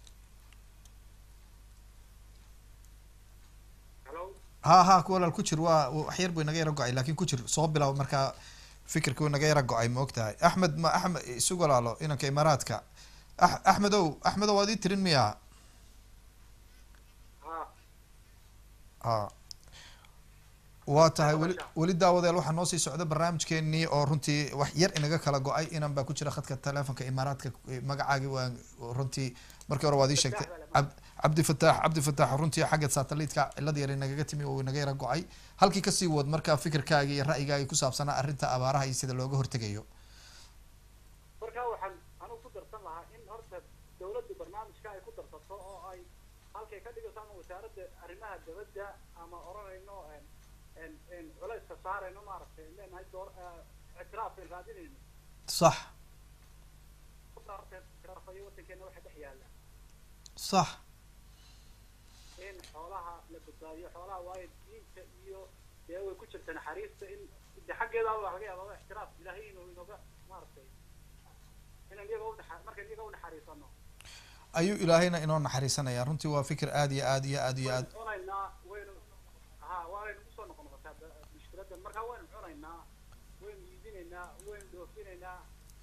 hello ha ha ku walaal ku jir waa wax yar buu inaga yara go-ay laakiin ku jir soo bilaab markaa fikirka wuu inaga yara go-ay ma og tahay axmed ma axmed isu walaalo inanka imaaraadka Ax- axmedow axmedow waad ii tirin miya ha ha waa tahay weli weli daawadeel waxaa noo sii socda barnaamijkeenii oo runtii wax yar inaga kala go-ay inan baa ku jira khadka telefonka imaaraadka magacaagi waa runtii markii hore waad ii sheegtay cab- cabdi fataax cabdi fataax runtii xagga satelliteka cilad yar inagaga timi oo inaga yara go-ay halkii kasii wad marka fikirkaaga iyo ra'yigaaga ku saabsanaa arrinta abaaraha iyo sida looga hortegayo marka waxaan anugu ku darsan lahaa in horta dawladdu barnaamijka ay ku darsato oo ay halkay ka dhigayso ama wasaaradda arrimaha dabadda ama oranayno en en en culayska saarayno maaragtay leenahay door eh, ictiraaf ay raadinayno sax horta horta ictiraafayo waddankeena waxa dhex yaalla sax in xoolaha la badbaadiyo xoolaha waayo diinta iyo dee way ku jirta naxariista in de xaggeeda waa laga yaabaa ictiraaf ilaahay inuu inooga maaragtay inaan iyaga unaxa markaan iyaga unaxariisano ayuu ilaahayna inoo naxariisanaya runtii waa fikir aad iyo aad iyo aad iyo aad cunaynaa waynu ha waanaynu kusoo noqon noqotaa ba- mushkiladan marka waynu cunaynaa waynu iibinaynaa waynu dhoofinaynaa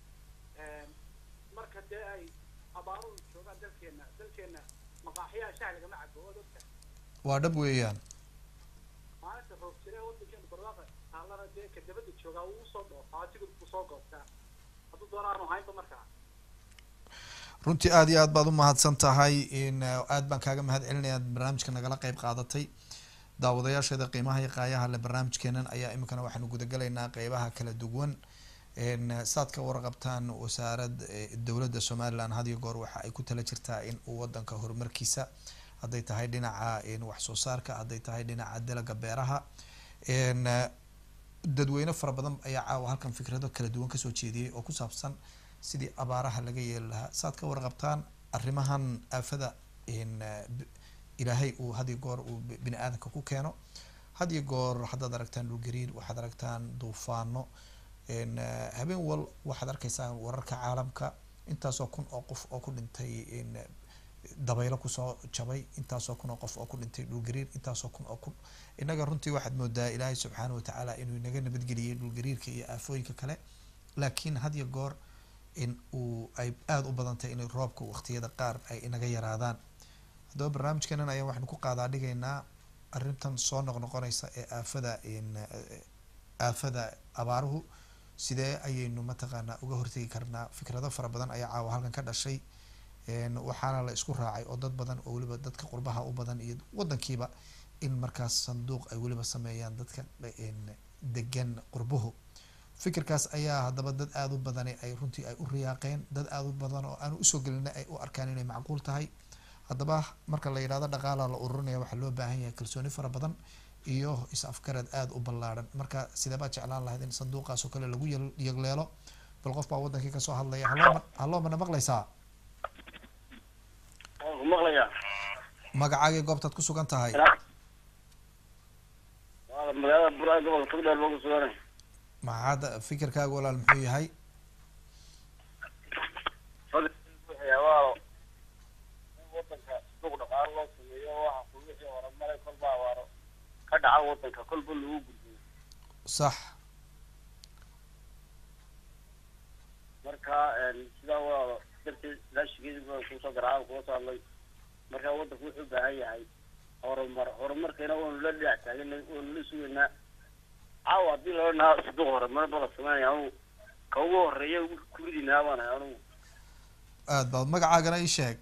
marka dee ay abaaruhu joogaan dalkeena dalkeena maqaaxiyaha shaah lagama cabo waad ogta waa dhab weeyaan maalinta roob jire wadankeena barwaaqa taalana dee ka dabada joogaa wuu usoo dhoofaa asiga kusoo goobtaa hadduu doona aanu haynba markaa runtii aad iyo aad baad umahadsan tahay in eh, aad baan kaaga mahad celinaya aad barnaamijka nagala qeyb qaadatay daawadayaasheeda qiimaha iyo qaayaha le barnaamijkeenan ayaa iminkana waxaanu gudagalaynaa qeybaha kala duwan n saad ka warqabtaan wasaarad eh, dowladda somaliland had iyo goor waxa ay ku tala jirtaa in uu wadanka horumarkiisa hadday tahay dhinaca n wax soo saarka hadday tahay dhinaca dalaga beeraha n dadweyne fara badan ayaa caawa halkan fikrado kala duwan kasoo jeediyey oo ku saabsan sidii abaaraha laga yeeli lahaa saad ka warqabtaan arrimahan aafada n b- ilaahay uu had iyo goor uu b- bini aadamka ku keeno had iyo goor haddaad aragtaan dhulgariir waxaad aragtaan duufaano n habeen wal waxaad arkaysaan wararka caalamka intaasoo kun oo qof oo ku dhintay n dabaylo kusoo jabay intaasoo kun oo qof oo ku dhintay dhulgariir intaasoo kun oo kun innaga runtii waxaad moodaa ilaahay subxaana watacaala inuu inaga nabadgeliyey dhulgariirka iyo aafooyinka kale laakiin had iyo goor in uu ay aada u badantay in roobka waqtiyada qaar ay inaga yaraadaan haddaba barnaamijkeenan ayaan waxaynu ku qaadaa dhigaynaa arrintan soo noqnoqonaysa ee aafada in aafada abaaruhu sidee ayaynu mataqaanaa uga hortegi karnaa fikrado fara badan ayaa caawa halkan ka dhashay n waxaana la isku raacay oo dad badan oo weliba dadka qurbaha u badan iyo wadankiiba in markaas sanduuq ay weliba sameeyaan dadka n degan qurbuhu fikirkaas ayaa haddaba dad aada u badani ay runtii ay u riyaaqeen dad aada u badan oo aanu usoo gelina ay u arkaan inay macquul tahay haddaba marka la yidhahdo dhaqaala la ururinaya waxaa loo baahan yahay kalsooni fara badan iyo is-afgarad aada u ballaadhan marka sidee baad jeclaan lahayd in sanduuqaas oo kale lagu yel- yegleelo bal qof baa wadankii kasoo hadlaya haloo haloo mana maqlaysaa waan ku maqlayaa magacaagii goobtaad ku sugan tahay waa magaalada buraa gobolka togdheer baa ku suganay maxaad fikirkaaga walaal muxuu yahay waa in wadanka suuq dhaqaalo loo sameeyo waxa ku wixii horumaray kolba abaaro ka dhaca wadanka kolba lagu gudbiyo sax marka sidaa waa darteed ilaashigeedi baa kusoo garacaan kuga soo hadlay marka wadanku wuxuu u baahan yahay horumar horumarkeena waanu la dhinac taaganay waanu la sugaynaa caawa haddii loo nahaa suduq horumar bala sameynaya anugu ka ugu horeeya ugu kuridinaa baan ahay anugu aad baad magacaagana ii sheeg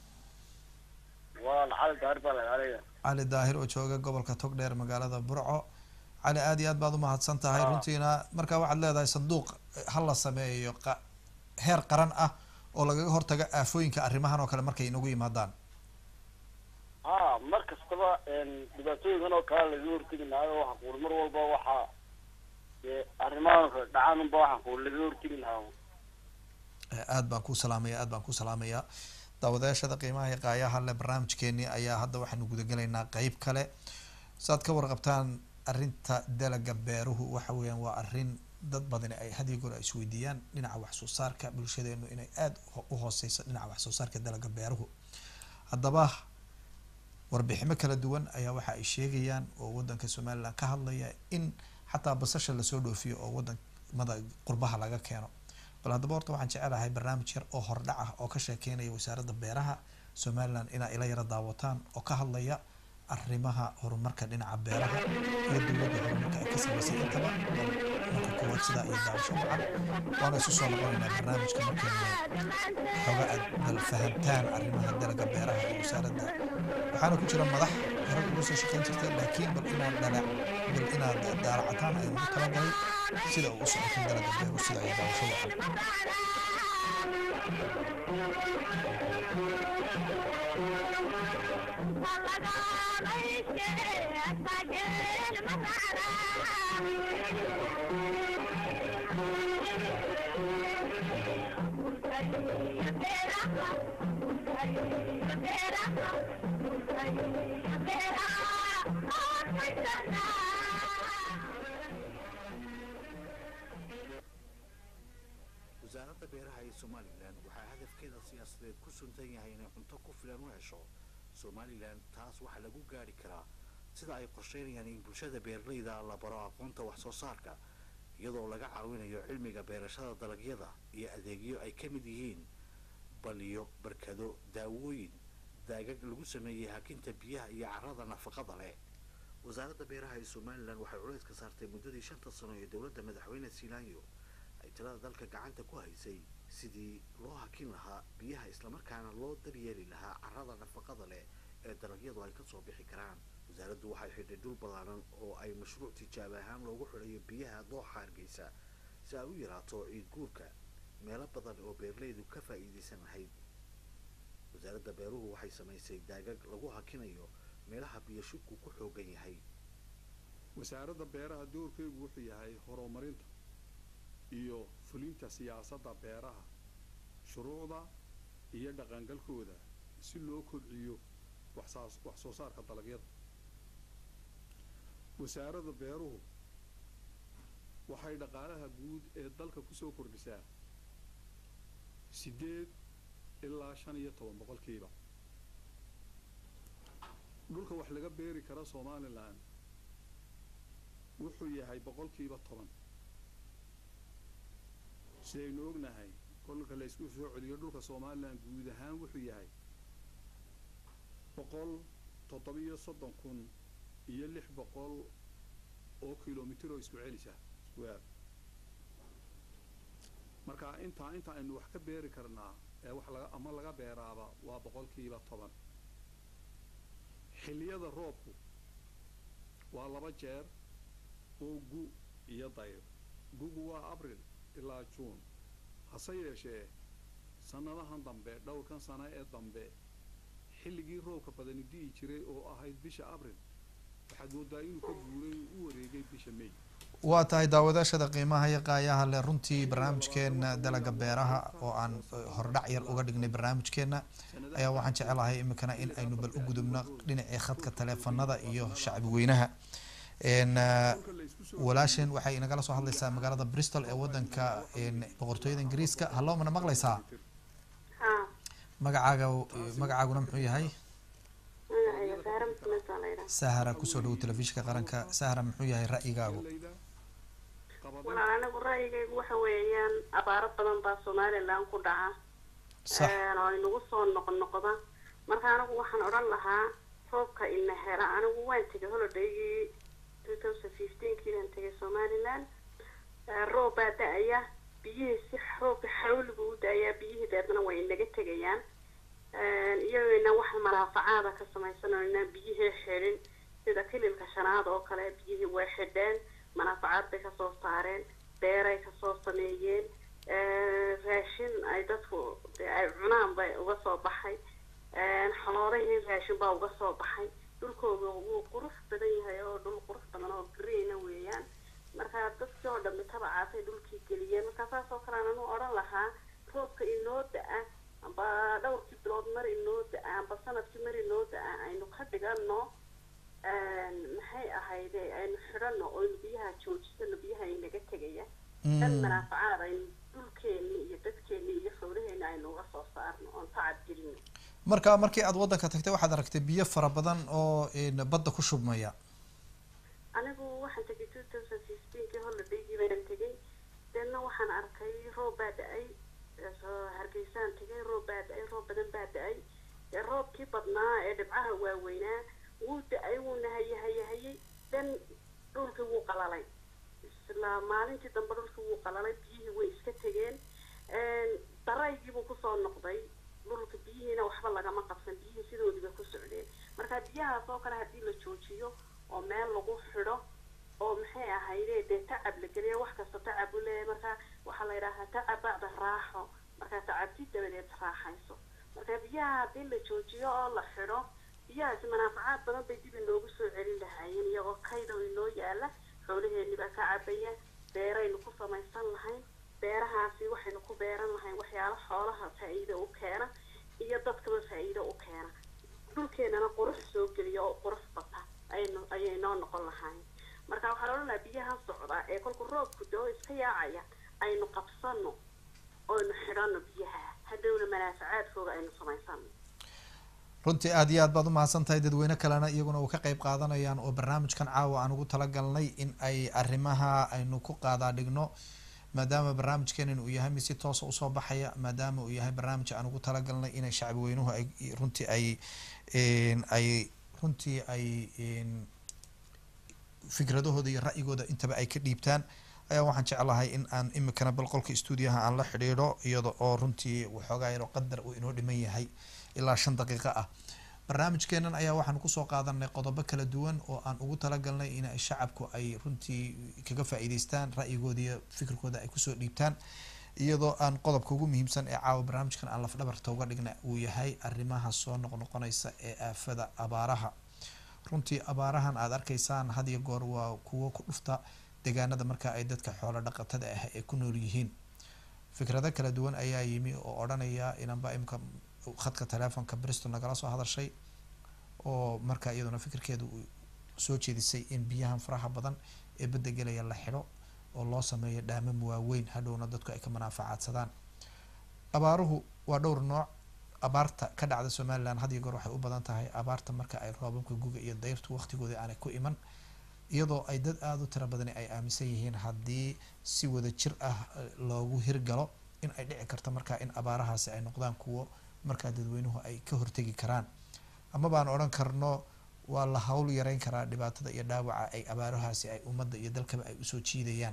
waa lacali gaari baa lagaalaya cali daahir oo jooga gobolka togdheer magaalada burco cali aad iyo aad baad umahadsan tahay Ah. runtiina marka waxaad leedahay sanduuq ha la sameeyo qa- heer qaran ah oo lagaga hortaga aafooyinka arrimahan oo kale markay inagu yimaadaan ha mar kastaba dhibaatooyinkan oo kale laga hortegi lahayo waxa kuuli mar walba waxaa dee arrimahan kale dhacaan unba waxa kuuli laga hortegi lahaa Eh, aad baan ku salaamaya aad baan ku salaamaya daawadayaashada qiimaha iyo qaayaha le barnaamijkeeni ayaa hadda waxaanu gudagelaynaa qeyb kale saad ka warqabtaan arrinta dalaga beeruhu waxa weeyaan waa arrin dad badani ay had iyo goor ay isweydiiyaan dhinaca wax soo saarka bulshadeenu inay aada u- u hooseyso dhinaca wax soo saarka dalaga beeruhu haddaba warbiximo kala duwan ayaa waxa ay sheegayaan oo wadanka somaliland ka hadlaya in xataa basasha lasoo dhoofiyo oo wadamada qurbaha laga keeno bal haddaba horta waxaan jecelahay barnaamij yar oo hordhac ah oo ka sheekeynaya wasaaradda beeraha somaliland inaa ila yara daawataan oo ka hadlaya arrimaha horumarka dhinaca beeraha iyo dowladda horumarka ay ka samaysay intaba marka koowaad sidaa iyo daawasho wacan waana isu soo noqonaynaa barnaamijka markaynu xoga aad bal fahamtaan arrimaha dalagga beeraha ee wasaaradda waxaana ku jira madax hore ugu soo shaqayn jirtay laakiin bal inaad dhalac bal inaad daalacataan ay ugu talagalay sida uu u socotin dalagga beeru sida iyo daawasho wacan wasaaradda beeraha ee somalilan waxaa hadafkeeda siyaasadeed ku suntan yahay inay cunto ku filan u hesho somalilan taas waxaa lagu gaari karaa sida ay qorsheynayaan in bulshada beeralayda la baro aqoonta wax soo saarka iyadoo laga caawinayo cilmiga beerashada dalagyada iyo adeegyo ay ka mid yihiin baliyo barkado daawooyin daagag lagu sameeyey hakinta biyaha iyo carrada nafaqada leh wasaaradda beeraha ee somalilan waxay culays ka saartay muddadii shanta sano ee dowladda madaxweyne silaanyo ay talada dalka gacanta ku haysay sidii loo hakin lahaa biyaha islamarkaana loo daryeeli lahaa carrada nafaqada leh ee dalagyadu ay kasoo bixi karaan wasaaraddu waxay xidhay dhul ballaaran oo ay mashruuc tijaab ahaan loogu xidhayo biyaha dooxa hargeysa si ay u yaraato ciid guurka meelo badan oo beeralaydu ka faa'iidaysan lahayd wasaaradda beeruhu waxay samaysay daagag lagu hakinayo meelaha biyo shubku ku xoogan yahay wasaaradda beeraha doorkeegu wuxuu yahay horumarinta iyo fulinta siyaasadda beeraha shuruucda iyo dhaqangalkooda si loo kobciyo waxsaas wax soo saarka dalagyada wasaaradda beeruhu waxay dhaqaalaha guud ee dalka kusoo kordhisaa siddeed ilaa shan iyo toban boqolkiiba dhulka wax laga beeri kara somalilan wuxuu yahay boqolkiiba toban sidaynu ognahay kolka la isku soo celiyo dhulka somalilan guud ahaan wuxuu yahay boqol toddobiyo soddon kun iyo lix boqol oo kilomitir oo isku celisa isku aad marka intaa inta aynu wax ka beeri karnaa ee wax laga ama laga beeraaba waa boqolkiiba toban xilliyada roobku waa laba jeer oo gu iyo dayr gugu waa abril ilaa juun hase yeeshee sannadahan dambe dhowrkan sano ee dambe xilligii roobka badani di'i jiray oo ahayd bisha abril waxaad moodaa inuu ka guuray u wareegay bisha may waa tahay daawadaashada qiimaha iyo qaayaha leh runtii barnaamijkeena dalaga beeraha oo aan hordhac yar uga dhignay barnaamijkeena ayaa waxaan jecelahay iminkana in aynu bal u gudubno dhinacii khadka taleefanada iyo shacbi weynaha walaasheen waxay inagala soo hadlaysaa magaalada bristol ee wadanka boqortooyada ingiriiska hallo mana maqlaysaa magacaaga magacaaguna muxuu yahay sahara kusoo dhawow telefishinka qaranka sahara muxuu yahay ra'yigaagu walaal anigu ra'yigaygu waxa weeyaan abaaro badan baa somaliland ku dhaca sax oo inagu soo noqnoqda marka anigu waxaan odhan lahaa roobka ina hela anigu waan tegay holidaygii two thousand fifteenkii baan tegay somaliland roob baa da-aya biyihii si roobka xawligu u da-ayaa biyihii deedna way inaga tegayaan iyagayna wax maraafacaada ka samaysanayna biyihii xidhin sida kililka shanaad oo kale biyihii way xidheen manaafacaad bay kasoo saareen beeray kasoo sameeyeen raashin ay dadku dee ay cunaan bay uga soo baxay xoloolahii raashin baa uga soo baxay dhulkooda wuu qurux badan yahay oo dhul qurux badan oo greena weeyaan marka dadkii oo dhammi tabacaasay dhulkii geliyeen marka saas oo kalean anu odhan lahaa roobka inoo da-a amba dhowrkii bilood mar inoo da-a amba sanadkii mar inoo da-a aynu ka dhigano maxay ahayde aynu xidhano oynu biyaha joojisano biyaha inaga tegaya dan manaafacaad aynu dhulkeeni iyo dadkeeni iyo xoolaheeni aynu uga soo saarno oon tacab gelino marka markii aad waddanka tagtay waxaad aragtay biyo fara badan oo badda ku shubmaya anigu waxaan tegay two thousand fifteenkii holidaygii baan tegay deedna waxaan arkay roob baa da-ay hargeysaan tegay roob baa da-ay roob badan baa da-ay roobkii badnaa ee dhibcaha waaweynaa wuu da- isla maalintii dambe dhulkii wuu qalalay biyihii way iska tegeen daraygiibuu kusoo noqday dhulka biyihiina waxba lagama qabsan biyihii sidoodiiba ku socdeen marka biyahaas oo kale haddii la joojiyo oo meel lagu xidho oo maxay ahayde dee tacab la geliya wax kasta tacab u leeyahay marka waxaa la yidhaahaa tacab bacda raaxo marka tacabti dabadeed raaxayso marka biyaha haddii la joojiyo oo la xidho biyahaasi manaafacaad badan bay dib inoogu soo celin lahaayeen iyagoo kayda oo inoo yaala xoolaheeni baa ka cabaya beeraynu ku samaysan lahayn beerahaasi waxaynu ku beeran lahayn waxyaalo xoolaha faa-iido u keena iyo dadkaba faa-iido u keena dhulkeenana qurux soo geliya oo qurux bata aynu ayay noo noqon lahayn marka waxaa la odhan lahaa biyaha socda ee kolku roobku dao iska yaacaya aynu qabsano oynu xidhano biyaha hadhowna manaafacaadkooga aynu samaysano runtii aada iyo aad baad umahadsan tahay dadweyne kalena iyaguna uu ka qeyb qaadanayaan oo barnaamijkan caawa aan ugu talagalnay in ay arrimaha aynu ku qaadaa dhigno maadaama barnaamijkeenan uu yahay mid si toosa usoo baxaya maadaama uu yahay barnaamij aan ugu talagalnay inay shacbi weynuhu ay runtii ay ay runtii ay fikradahooda iyo ra'yigooda intaba ay ka dhiibtaan ayaa waxaan jeclahay in aan imikana bal qolka stuudiyaha aan la xidhiidho iyada oo runtii waxoogaa yaroo qadar uu inoo dhiman yahay ilaa shan daqiiqo ah barnaamijkeenan ayaa waxaan kusoo qaadanay qodobo kala duwan oo aan ugu talagalnay in shacabku ay runtii kaga faa-iideystaan ra'yigooda iyo fikirkooda ay kusoo dhiibtaan iyadoo aan qodobka ugu muhiimsan ee caawa barnaamijkan aan lafdhabarta uga dhigna uu yahay arrimaha soo noqnoqonaysa ee aafada abaaraha runtii abaarahan aada arkaysaan had iyo goor waa kuwo ku dhufta deegaanada marka ay dadka xoolo dhaqatada ah ay ku nool yihiin fikrado kala duwan ayaa yimi oo odhanaya inanba imka khadka telefonka bristol nagala soo hadashay oo marka iyaduna fikirkeedu soo jeedisay in biyahan faraha badan ee badda gelaya la xidho oo loo sameeyo dhaamam waaweyn hadhowna dadku ay ka manaafacaadsadaan abaaruhu waa dhowr nooc abaarta ka dhacda somalilan had iyo goor waxay u badan tahay abaarta marka ay roobabka guga iyo dayrtu waqtigooda aanay ku iman iyadoo ay dad aada u tira badani ay aaminsan yihiin haddii si wada jir ah loogu hirgalo in ay dhici karto markaa in abaarahaasi ay noqdaan kuwo markaa dadweynuhu ay ka hortegi karaan ama baan odhan karno waa la hawl yareyn karaa dhibaatada iyo dhaawaca ay abaarahaasi ay ummadda iyo dalkaba ay usoo jiidayaan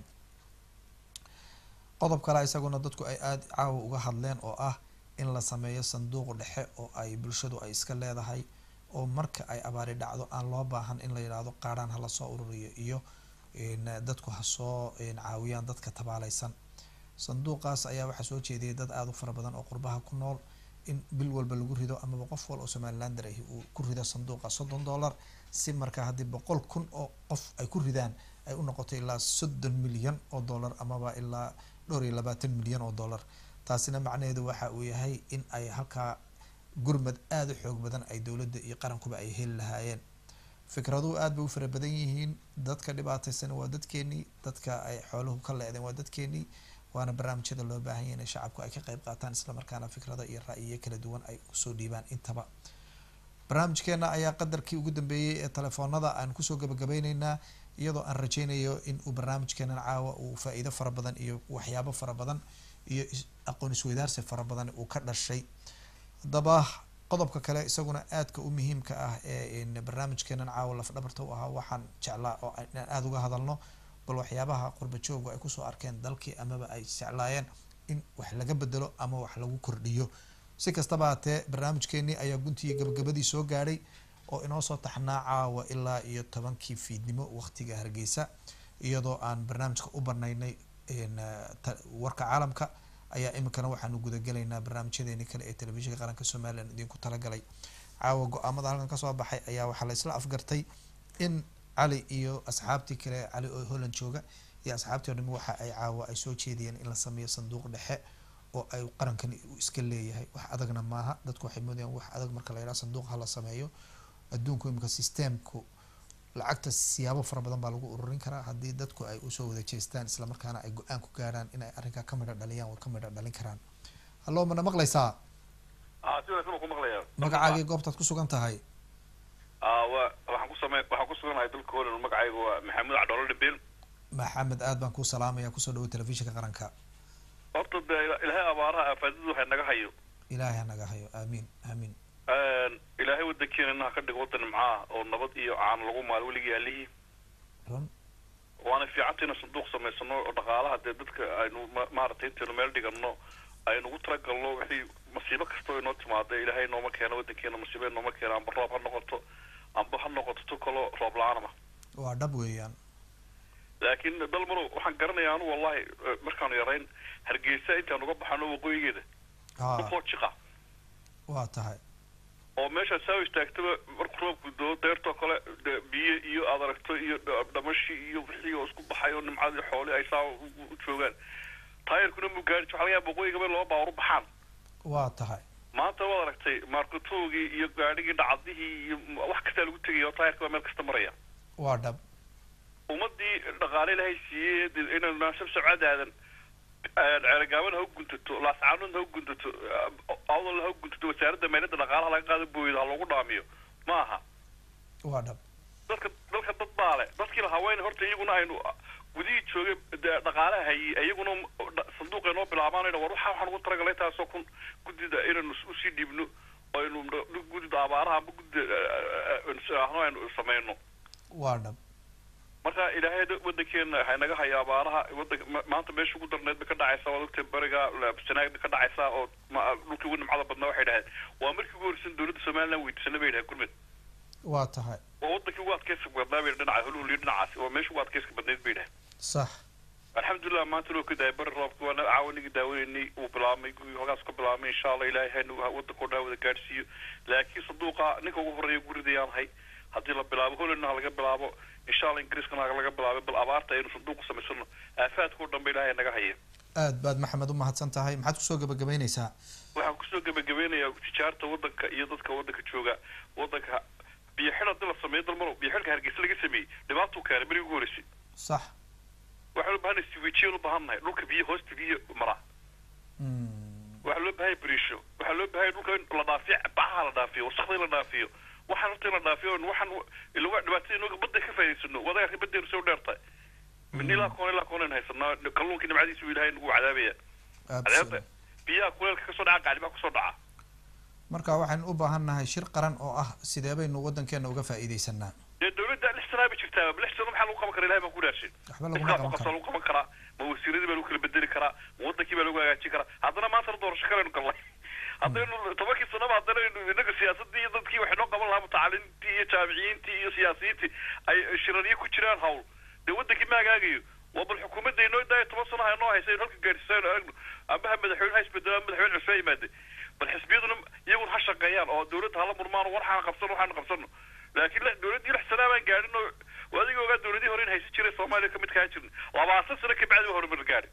qodob kale isaguna dadku ay aada caawa uga hadleen oo ah in la sameeyo sanduuq dhexe oo ay bulshadu ay iska leedahay oo marka ay abaari dhacdo aan loo baahan in la yidhaahdo qaadhaan hala soo ururiyo iyo dadku ha soo caawiyaan dadka tabaaleysan sanduuqaas ayaa waxaa soo jeediyay dad aada u fara badan oo qurbaha ku nool in bil walba lagu rido amaba qof wal oo somalilander ahi uu ku rido sanduuqa soddon dollar si markaa haddii boqol kun oo qof ay ku ridaan ay u noqoto ilaa soddon milyan oo dollar amaba ilaa dhowr iyo labaatan milyan oo dollar taasina macnaheedu waxa uu yahay in ay halkaa gurmad aada u xoog badan ay dowladda iyo qarankuba ay heli lahaayeen fikraduhu aada bay u fara badan yihiin dadka dhibaateysan waa dadkeenii dadka ay xooluhu ka leedeen waa dadkeenii waana barnaamijyada loo baahan yahy inay shacabku ay ka qeyb qaataan islamarkaana fikrado iyo ra-yiyo kala duwan ay usoo dhiibaan intaba barnaamijkeena ayaa qadarkii ugu dambeeyey ee telefoonada aan kusoo gabagabeyneynaa iyadoo aan rajeynayo in uu barnaamijkeenan caawa uu faa-iido fara badan iyo waxyaabo fara badan iyo aqoon isweydaarsi fara badan uu ka dhashay haddaba qodobka kale isaguna aadka u muhiimka ah ee barnaamijkeenan caawa lafdhabarta u ahaa waxaan jeclaa oo inaan aada uga hadalno bal waxyaabaha qurba joogu ay kusoo arkeen dalkii amaba ay jeclaayeen in wax laga bedelo ama wax lagu kordhiyo si kastaba hatee barnaamijkeenii ayaa guntii gabagabadii soo gaadhay oo inoo soo taxnaa caawa ilaa iyo tobankii fiidnimo waqtiga hargeysa iyadoo aan barnaamijka u banaynay warka caalamka ayaa iminkana waxaanu gudagelaynaa barnaamijyadeeni kale ee telefishinka qaranka somalilan idinku talagalay caawa go-aamada halkan kasoo baxay ayaa waxaa la isla afgartay in cali iyo asxaabtii kale cali oo holland jooga iyo asxaabtii o dhami waxa ay caawa ay soo jeediyeen in la sameeyo sanduuq dhexe oo ay qarankan iska leeyahay wax adagna maaha dadku waxay moodayaan wax adag marka la yidhaha sanduuq ha la sameeyo adduunku imika systemku lacagta siyaabo fara badan baa lagu ururin karaa haddii dadku ay usoo wada jeestaan islamarkaana ay go-aan ku gaarhaan in ay arrinkaa ka midho dhaliyaan way ka midho dhalin karaan hallo mana maqlaysaa si wanaagsan ku maqlaya magacaagii goobtaad ku sugan tahay wa waxaan ku samey waxaan ku suganahay dalka holland magacayga waa maxamuud cadhoolo dhibin maxamed aad baan kuu salaamaya kusoo dhawo telefishinka qaranka horta dee ilaahay abaaraha afaadadu waxay naga hayo ilaahay hanaga hayo aamiin aamiin ilaahay wadankeena ha ka dhigo wadan nimcaah oo nabad iyo caano lagu maalo weligii allihii run waana fiicanta inaan sanduuq samaysano oo dhaqaalaha dee dadka aynu ma- maaragtay intaynu meel dhigano aynu ugu talagalno wixii masiibo kastoo inoo timaada ilaahay nooma keeno wadankeena masiibo nooma keeno amba roob ha noqoto amba ha noqoto tu kaloo roob la-aanama waa dhab weeyaan laakiin dalmarow waxaan garanayaa anu wallahi eh, markaanu yarayn hargeysa intaan uga baxano waqooyigeeda ha ukoo jiqa waa tahay oo meesha saa istaagtaba markuu roobku doo deertoo kale de- biyo iyo aad aragto iyo dha- dhamashi iyo wixii oo isku baxay oo nimcadii xooli ay saa u u joogaan taayirkuna mu gaari waxa laga yaaba waqooyiga meel laba baawar u baxaan waa tahay maanta waad aragtay maarkatoogii iyo gaadhigii dhacdihii iyo wax kastaa lagu tegaya oo taayirka baa meel kasta maraya waa dhab ummadii dhaqaale ilaahay siiyey dee inaynu naasab socodaadan ceergaabana ha u guntato laascaanuna ha u guntato awdalna ha u guntato wasaaradda meelada dhaqaalaha laga qaado booyada ha loogu dhaamiyo ma aha waa dhab dadka dalka dad baa le dadkii la haween horta iyaguna aynu gudihii joogay dee dhaqaalaha hayay iyaguna dha- sanduuqa inoo bilaabaanayna war waxa waxaan ugu talagalay taasoo kun guddida inaynu is- usii dhiibno oo aynu dh- guddida abaaraha amba guddida ahno aynu samayno waa dhab marka ilaahay da- wadankeena haynaga haya abaaraha wadanka ma- maanta meesha ugu darneed bay ka dhacaysaa waad ogtay beriga sanaag bay ka dhacaysaa oo ma- dhulkii ugu nimcada badnaa waxay dhaheen waa markii ugu horeysan dowladda somaliland weydiisana bay dhaheen gurmed waa tahay waa wadankii ugu adkeyska badnaa bay dhinaca hulhuliyo dhinacaasi waa meesha ugu adkeyska badneyd bay dhaheen sax alxamdulilah maanta loo ka daayay bari roobka waana caawanigii daawaneynay uu bilaabmay gurigii hogaas ka bilaabmay insha allah ilaahay haynu wadankoo dhan wada gaadhsiiyo laakiin sanduuqa ninka ugu horeeya guridayaan hay haddii la bilaabo hollandna ha laga bilaabo insha allah ingiriiskana ha laga bilaabo bal abaarta aynu sanduuqa samaysano aafaadkao dhan ba ilaahay naga haya aad baad maxamed u mahadsan tahay maxaad kusoo gabagabaynaysaa waxaan kusoo gebagabeynayaa tijaarta wadanka iyo dadka wadanka jooga wadanka biyo xidh haddii la sameeyo dalmaro biyo xidhka hargeysa laga sameeyey dhibaatuu keenay berigi ugu horeysay sax waxaan u bahanay siwijiyaan u baahannahay dhulka biyo hoosta biyo mara waxaa loo baahanya beriisho waxaa loo bahanya dhulka in la dhaafiyo bacaha la dhaafiyo wasakda in la dhaafiyo waxaan horta in la dhaafiyo waxaan ilaga dhibaatada inooga badda ka faa'idaysano wadagarka baddeenu soo dheertahay min ilaa koon ilaa koon aynu haysanaa kalluunkii nimcadiisu ilaahay nagu cadaabaya cadaabta biyaha kuleelka kasoo dhaca qaalibaha kusoo dhaca marka waxaan u baahannahay shir qaran oo ah sidee baynu wadankeena uga faa'iidaysanaa dee dawladda lix sanaa bay jirtaa lix sano maxaa lagu qaban karaa ilahay baan ku dhaashay waxba laguma qaban qofkaas karo lagu qaban karaa ma wasiiradii baa lagu kala bedeli karaa ma wadankii baa lagu hagaajin karaa haddana maantana doorasho kalaynu galnay haddaynu tobankii sanaba haddana inaga siyaasadii iyo dadkii waxay noo qaban lahaa mutacalimiintii iyo jaamiciyiintii iyo siyaasiyiintii ay shiraryo ku jiraan hawl dee wadankii ma hagaagayo waa bal xukuumadda inoo daaya toban sano ha noo haysa in halka gaadhsiisaynu aragno amba ha madaxweyne ha isbedelo ama madaxweyne cusbaa yimaade bal xisbiyaduna iyaguna ha shaqeeyaan oo dawladda hala murmaan waxaan qabsano waxaan qabsano laakiin la- dawladdii lix sanaa baan gaadhin oo waa adiga ogaa dawladii hore in haysan jiray soomaaliya kamid kaa jirin labaatan sano kabacdi waa horumar gaadhi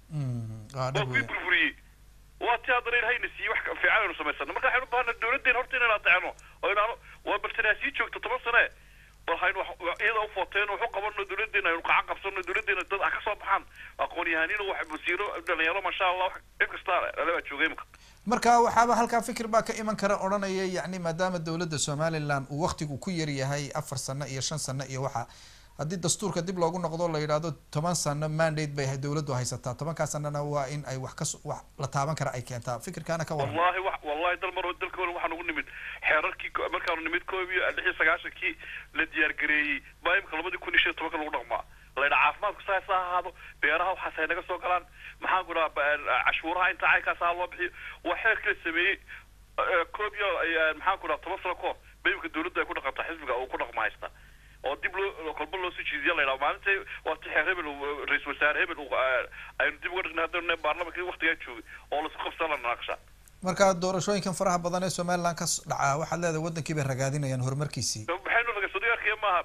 waa waa dhab kuwii weeyaan burburiyey waa tii haddana ilahayna siiyey wax fiican aynu samaysano marka waxaynu ubaahana dawladdeena horta inaynu ateecno oo inaanu waa baltanaa sii joogto toban sane bal haynu wax- iyada u footeeno waxu qabano dawladdeena aynu qacan qabsano dawladdeena dad ha ka soo baxaan aqoon-yahaniin wax wasiiro dhalinyaro masha allah wax cid kasta alebaa joogay imika marka waxaaba halkaa fikir baa ka iman kara odhanaya yacni maadaama dowladda somaliland uu waktigu ku yar yahay afar sano iyo shan sano iyo waxa haddii dastuurka dib loogu noqdo la yidhaahdo toban sano mandate bay dowladdu haysataa tobankaa sanana waa in ay wax kas wax la taaban kara ay keentaa fikirkaana ka waran wallahi wa wallahi dal mar dalka hore waxaan ugu nimid xeerarkii ko- markaanu nimid koob iyo lix iyo sagaashankii la diyaargareeyey baa imika labadii kun iyo shan iyo tobanka lagu dhaqmaa laydha caafimaadku saas ha ahaado beeraha waxaas hay naga soo galaan maxaan ku dhaha cashuuraha inta caynkaas ha loo bixiyo waa xeerkii la sameeyey eh, koob iyo eh, maxaan ku dhaha toban sano kahor ba imika dawladda ay ku dhaqantaa xisbiga uu ku dhaqma haysta oo dib loo kolba loo soo jiidiya la yidhaha maalinta waa ti xeer hebel uu, ra-iisul wasaare hebel uu, eh, aynu dib uga dhignay haddaynu baarlamankii waktigaa joogay oo laisku qabsan la naaqsha marka doorashooyinkan faraha badan ee somaliland ka s- dhacaa waxaad leedahay wadankii bay ragaadinayaan horumarkiisii maxaynu naga sodiyarkaya maaha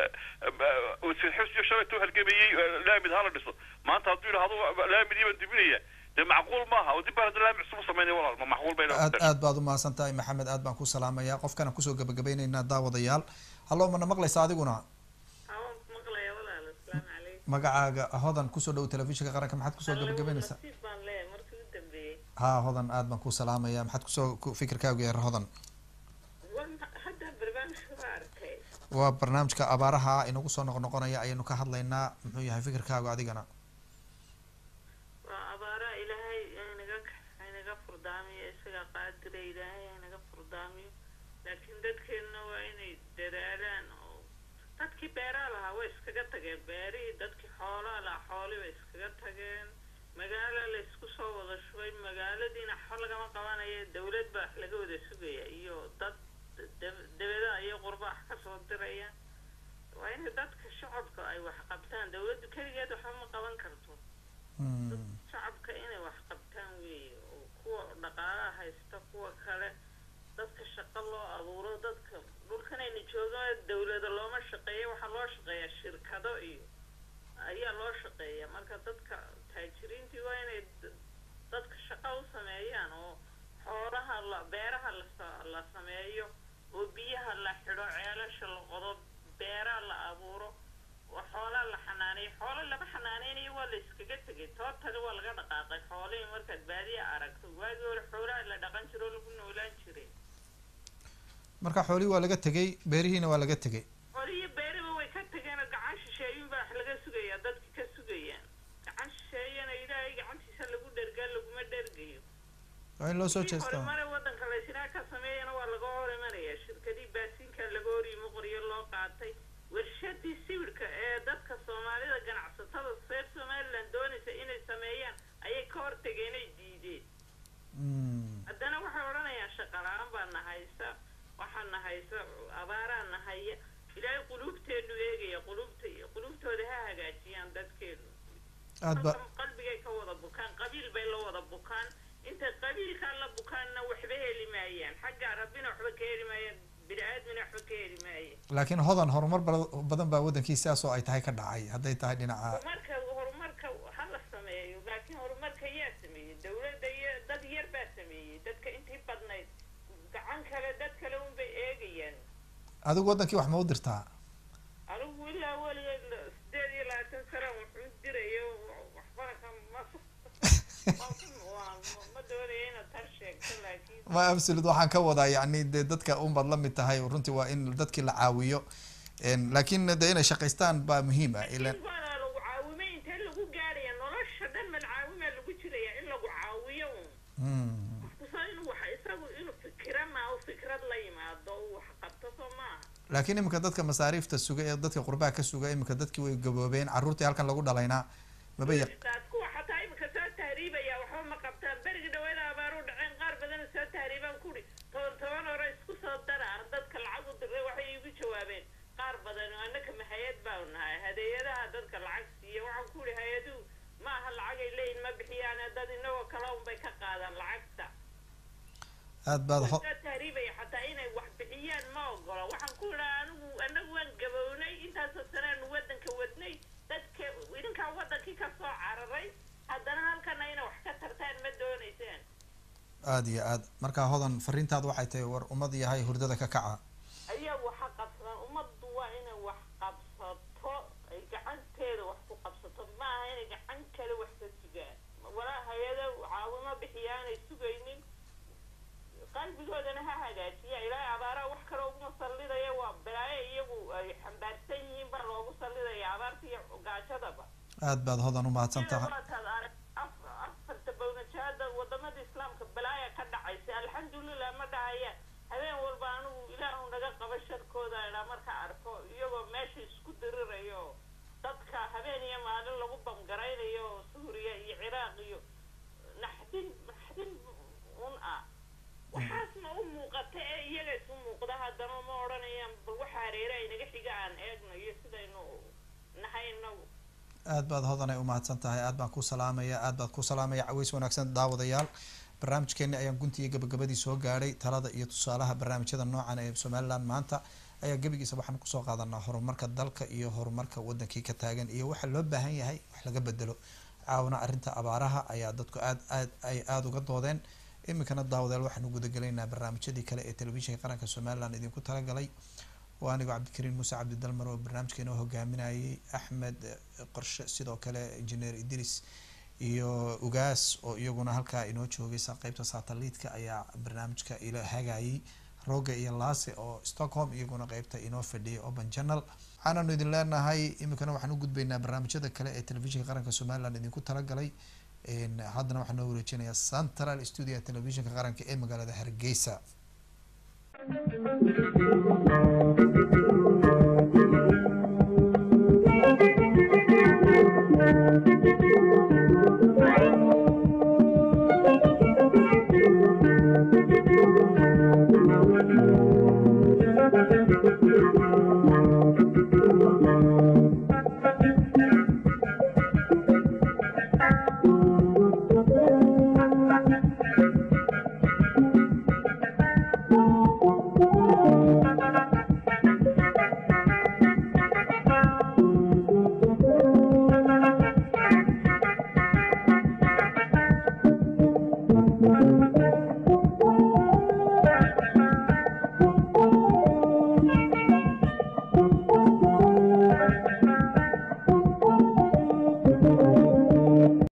wasiir xusyo shalaytuu halgamayey laamid hala dhiso maanta hadduu yidhahdo laamidii baan dibinaya dee macquul maaha oo dib baan hadda laamid cusub u samaynaya walaal ma macquul bay aad aad baad umahadsan tahay maxamed aad baan ku salaamayaa qofkana kusoo gabagabaynaynaa daawadayaal hallo mana maqlaysa adiguna awaan ku maqlaya walaal asalaamu calaykum magacaaga hodan kusoo dhow telefishinka qaranka maxaad kusoo gabagabaynaysaa nasiib baan leeyahay markii u dambeeyey ha hodan aad baan ku salaamayaa maxaad kusoo ku- fikirkaagu yahay hodan War ma- hadda barnaamijka waa arkay waa barnaamijka abaaraha inagu soo noqnoqonaya ayaynu ka hadlaynaa muxuu yahay fikirkaagu adigana waa abaaraha ilaahay haynaga haynaga furdaamiyo isagaa qaadira ilaahay haynaga furdaamiyo laakiin dadkeenna waa inay dadaalaan oo dadkii beeraha lahaa way iskaga tageen beerihii dadkii xoolaha lahaa xoolii bay iskaga tageen magaalo la isku soo wada shubay magaaladiina xo lagama qabanayo dawlad baa wax laga wada sugaya iyo dad dab- dabadaha iyo qurbax ka soo diraya waa in dadka shacabka ay wax qabtaan dawladdu keligeed waxba ma qaban karto shacabka inay wax qabtaan weeye oo kuwa dhaqaalaha haysta kuwa kale dadka shaqo loo abuuro dadka dhulkanayna joogaan dawlada looma shaqeeyo waxaa loo shaqeeyaa shirkado iyo ayaa loo shaqeeya marka dadka taajiriintii waa inay d- dadka shaqo u sameeyaan oo xoolaha la beeraha la sa- la sameeyo oo biyaha la xidho ceelasha la qodo beeraha la abuuro oo xoolaha la xanaaneeyo xoolo lama xanaaneynayo waa la iskaga tegay toobtada waa laga dhaqaaqay xoolihii markaad baadiya aragto waagii hore xoolaha la dhaqan jiro oo lagu noolaan jiray marka xoolihii waa laga tegay beerihiina waa laga tegay xoolihii beeriba way ka tageen oo gacan shisheeyun baa wax laga sugayaa dadka ka sugayaan gacan shisheeyana ilaahay gacantiisa lagu dhergaa laguma dhergayo waa in loo soo jeestaa horumare wadanka la isnaa ka sameeyana waa laga hor imanaya shirkadii baasiinka laga hor yimi qoryo loo qaatay warshadii sawirka ee dadka soomaalida ganacsatada reer somaliland doonaysa inay sameeyaan ayay ka hortageen ay diideen haddana waxay odhanayaan shaqa la-aan baa na haysa waxaa na haysa abaaraa na haya ilaahay quluubteenu eegaya quluubta quluubtooda ha hagaajiyaan dadkeenu aad ba qalbigay ka wada bukaan qabiil bay la wada bukaan intay qabiilkaa la bukaanna waxba heli maayaan xagga rabbina waxba ka heli maayaan bini aadmina waxba ka heli maayaan laakiin hodan horumar bala- badan baa wadankii sidaas oo ay tahay ka dhacay hadday tahay dhinaca horumarka horumarka ha la sameeyo laakiin horumarka yaa sameeyey dawladda iyo dad yar baa sameeyey dadka intii badnayd gacan kale dad kale unbay eegayaan adigu wadankii wax ma u dirtaa anigu ilaa weligeed la- sideed iyo labaatan sana wuxuu dirayo waxbana ka ma waa- ma doonayo inaad tar sheegto laakiin ma absolute waxaan ka wadaa yacni dee dadka unbaad la mid tahay runtii waa in dadkii la caawiyo En, laakiin de inay shaqaystaan baa muhiim ah ilan waana lagu caawimay intee lagu gaaraya nolosha dhan mal caawimaa lagu jiraya in lagu caawiyo un kusa inuu wax isagu inuu fikira maa u fikrad la yimaado uu wax qabto soo maaha laakiin iminka dadka masaariifta suga ee dadka qurbaha ka suga iminka dadkii way gaboobeen carruurtii halkan lagu dhalaynaa maba yaq taas kuwa xataa imika soo tahriibaya waxba ma qabtaan berigi dhaweeda abaaru dhaceen qaar badan soo tahriibaan kuri toban toban hore isku soo dara dadka lacag u diray waxay igu jawaabeen qaar badan annaka ma hay-ad baanu nahay hadeeyadaha dadka lacag siiya waxaan ku ihi hay-aduhu ma aha lacagay leeyihin ma bixiyaane dad inagoo kale unbay ka qaadaan lacagta aad baad ho soo tahriibaya xataa inay wax bixiyaan ma ogola waxaan ku idhaa anigu anagu waan gabownay intaasoo sanaanu wadanka wadnay dadka idinkaa wadankii ka soo cararay haddana halkana inay wax ka tartaan ma doonaysaan aad iyo aad marka hodan fariintaad waxay tahay war ummad yahay hurdada ka kaca ayagu waxa qabsadaan ummaddu waa inay wax qabsato ay gacanteeda wax ku qabsato maaha inay gacan kale wax ka sugaan walaa hay-ada caawimo bixiyaanay sugaynin qalbigoodana ha hagaajiya ilaahay abaaraha wax kale uguma sallidaya waa balaayo iyagu ay xambaarsan yihiin baa loogu sallidaya abaarta iyo gaajadaba aad baad hodan umahadsan tahay waataad arag af- afarta bawnajaada wadamada islaamka balaaya ka dhacaysa alxamdulilah ma dhahaya habeen walba anigu ilaahu naga qaba sharkooda idhaa marka arko iyagoo meesha isku dirirayo dadka habeen iyo maalin lagu bamgaraynayo suuriya iyo ciraaq iyo naxdin naxdin un ah waxaasna u muuqata ee iyaga isu muuqda haddana ma odhanayaan bal waxa hareere ay naga xiga aan eegno iyo sidaynu nahay inagu aad baad hodanay umahadsan tahay aad baan ku salaamaya aad baad ku salaamaya caweys wanaagsan daawadayaal barnaamijkeeni ayaan guntiga gabagabadii soo gaadhay talada iyo tusaalaha barnaamijyada noocan ee somaliland maanta ayaa gebigiisa waxaan kusoo qaadanaa horumarka dalka iyo horumarka wadankii ka taagan iyo waxa loo baahan yahay wax laga bedelo caawna arrinta abaaraha ayaa dadku aad aad ay aada uga doodeen iminkana daawadayaal waxaanu gudagelaynaa barnaamijyadii kale ee telefishinka qaranka somaliland idinku talagalay waa anigoo cabdikariin muuse cabdidalmar oo barnaamijkeena hogaaminayay axmed eh, qorshe sidoo kale engineer idris iyo ugaas oo iyaguna halkaa inoo joogay sa qeybta satellite-ka ayaa barnaamijka ila hagayay roga iyo laase oo stockholm iyaguna qeybta inoo fadhiyay open channel waxaananu idin leenahay iminkana waxaan u gudbaynaa barnaamijyada kale ee telefishinka qaranka somaliland idinku talagalay En, haddana waxaa noo wareejinayaa central studio telefishinka qaranka ee magaalada hargeysa Thank you. Thank you.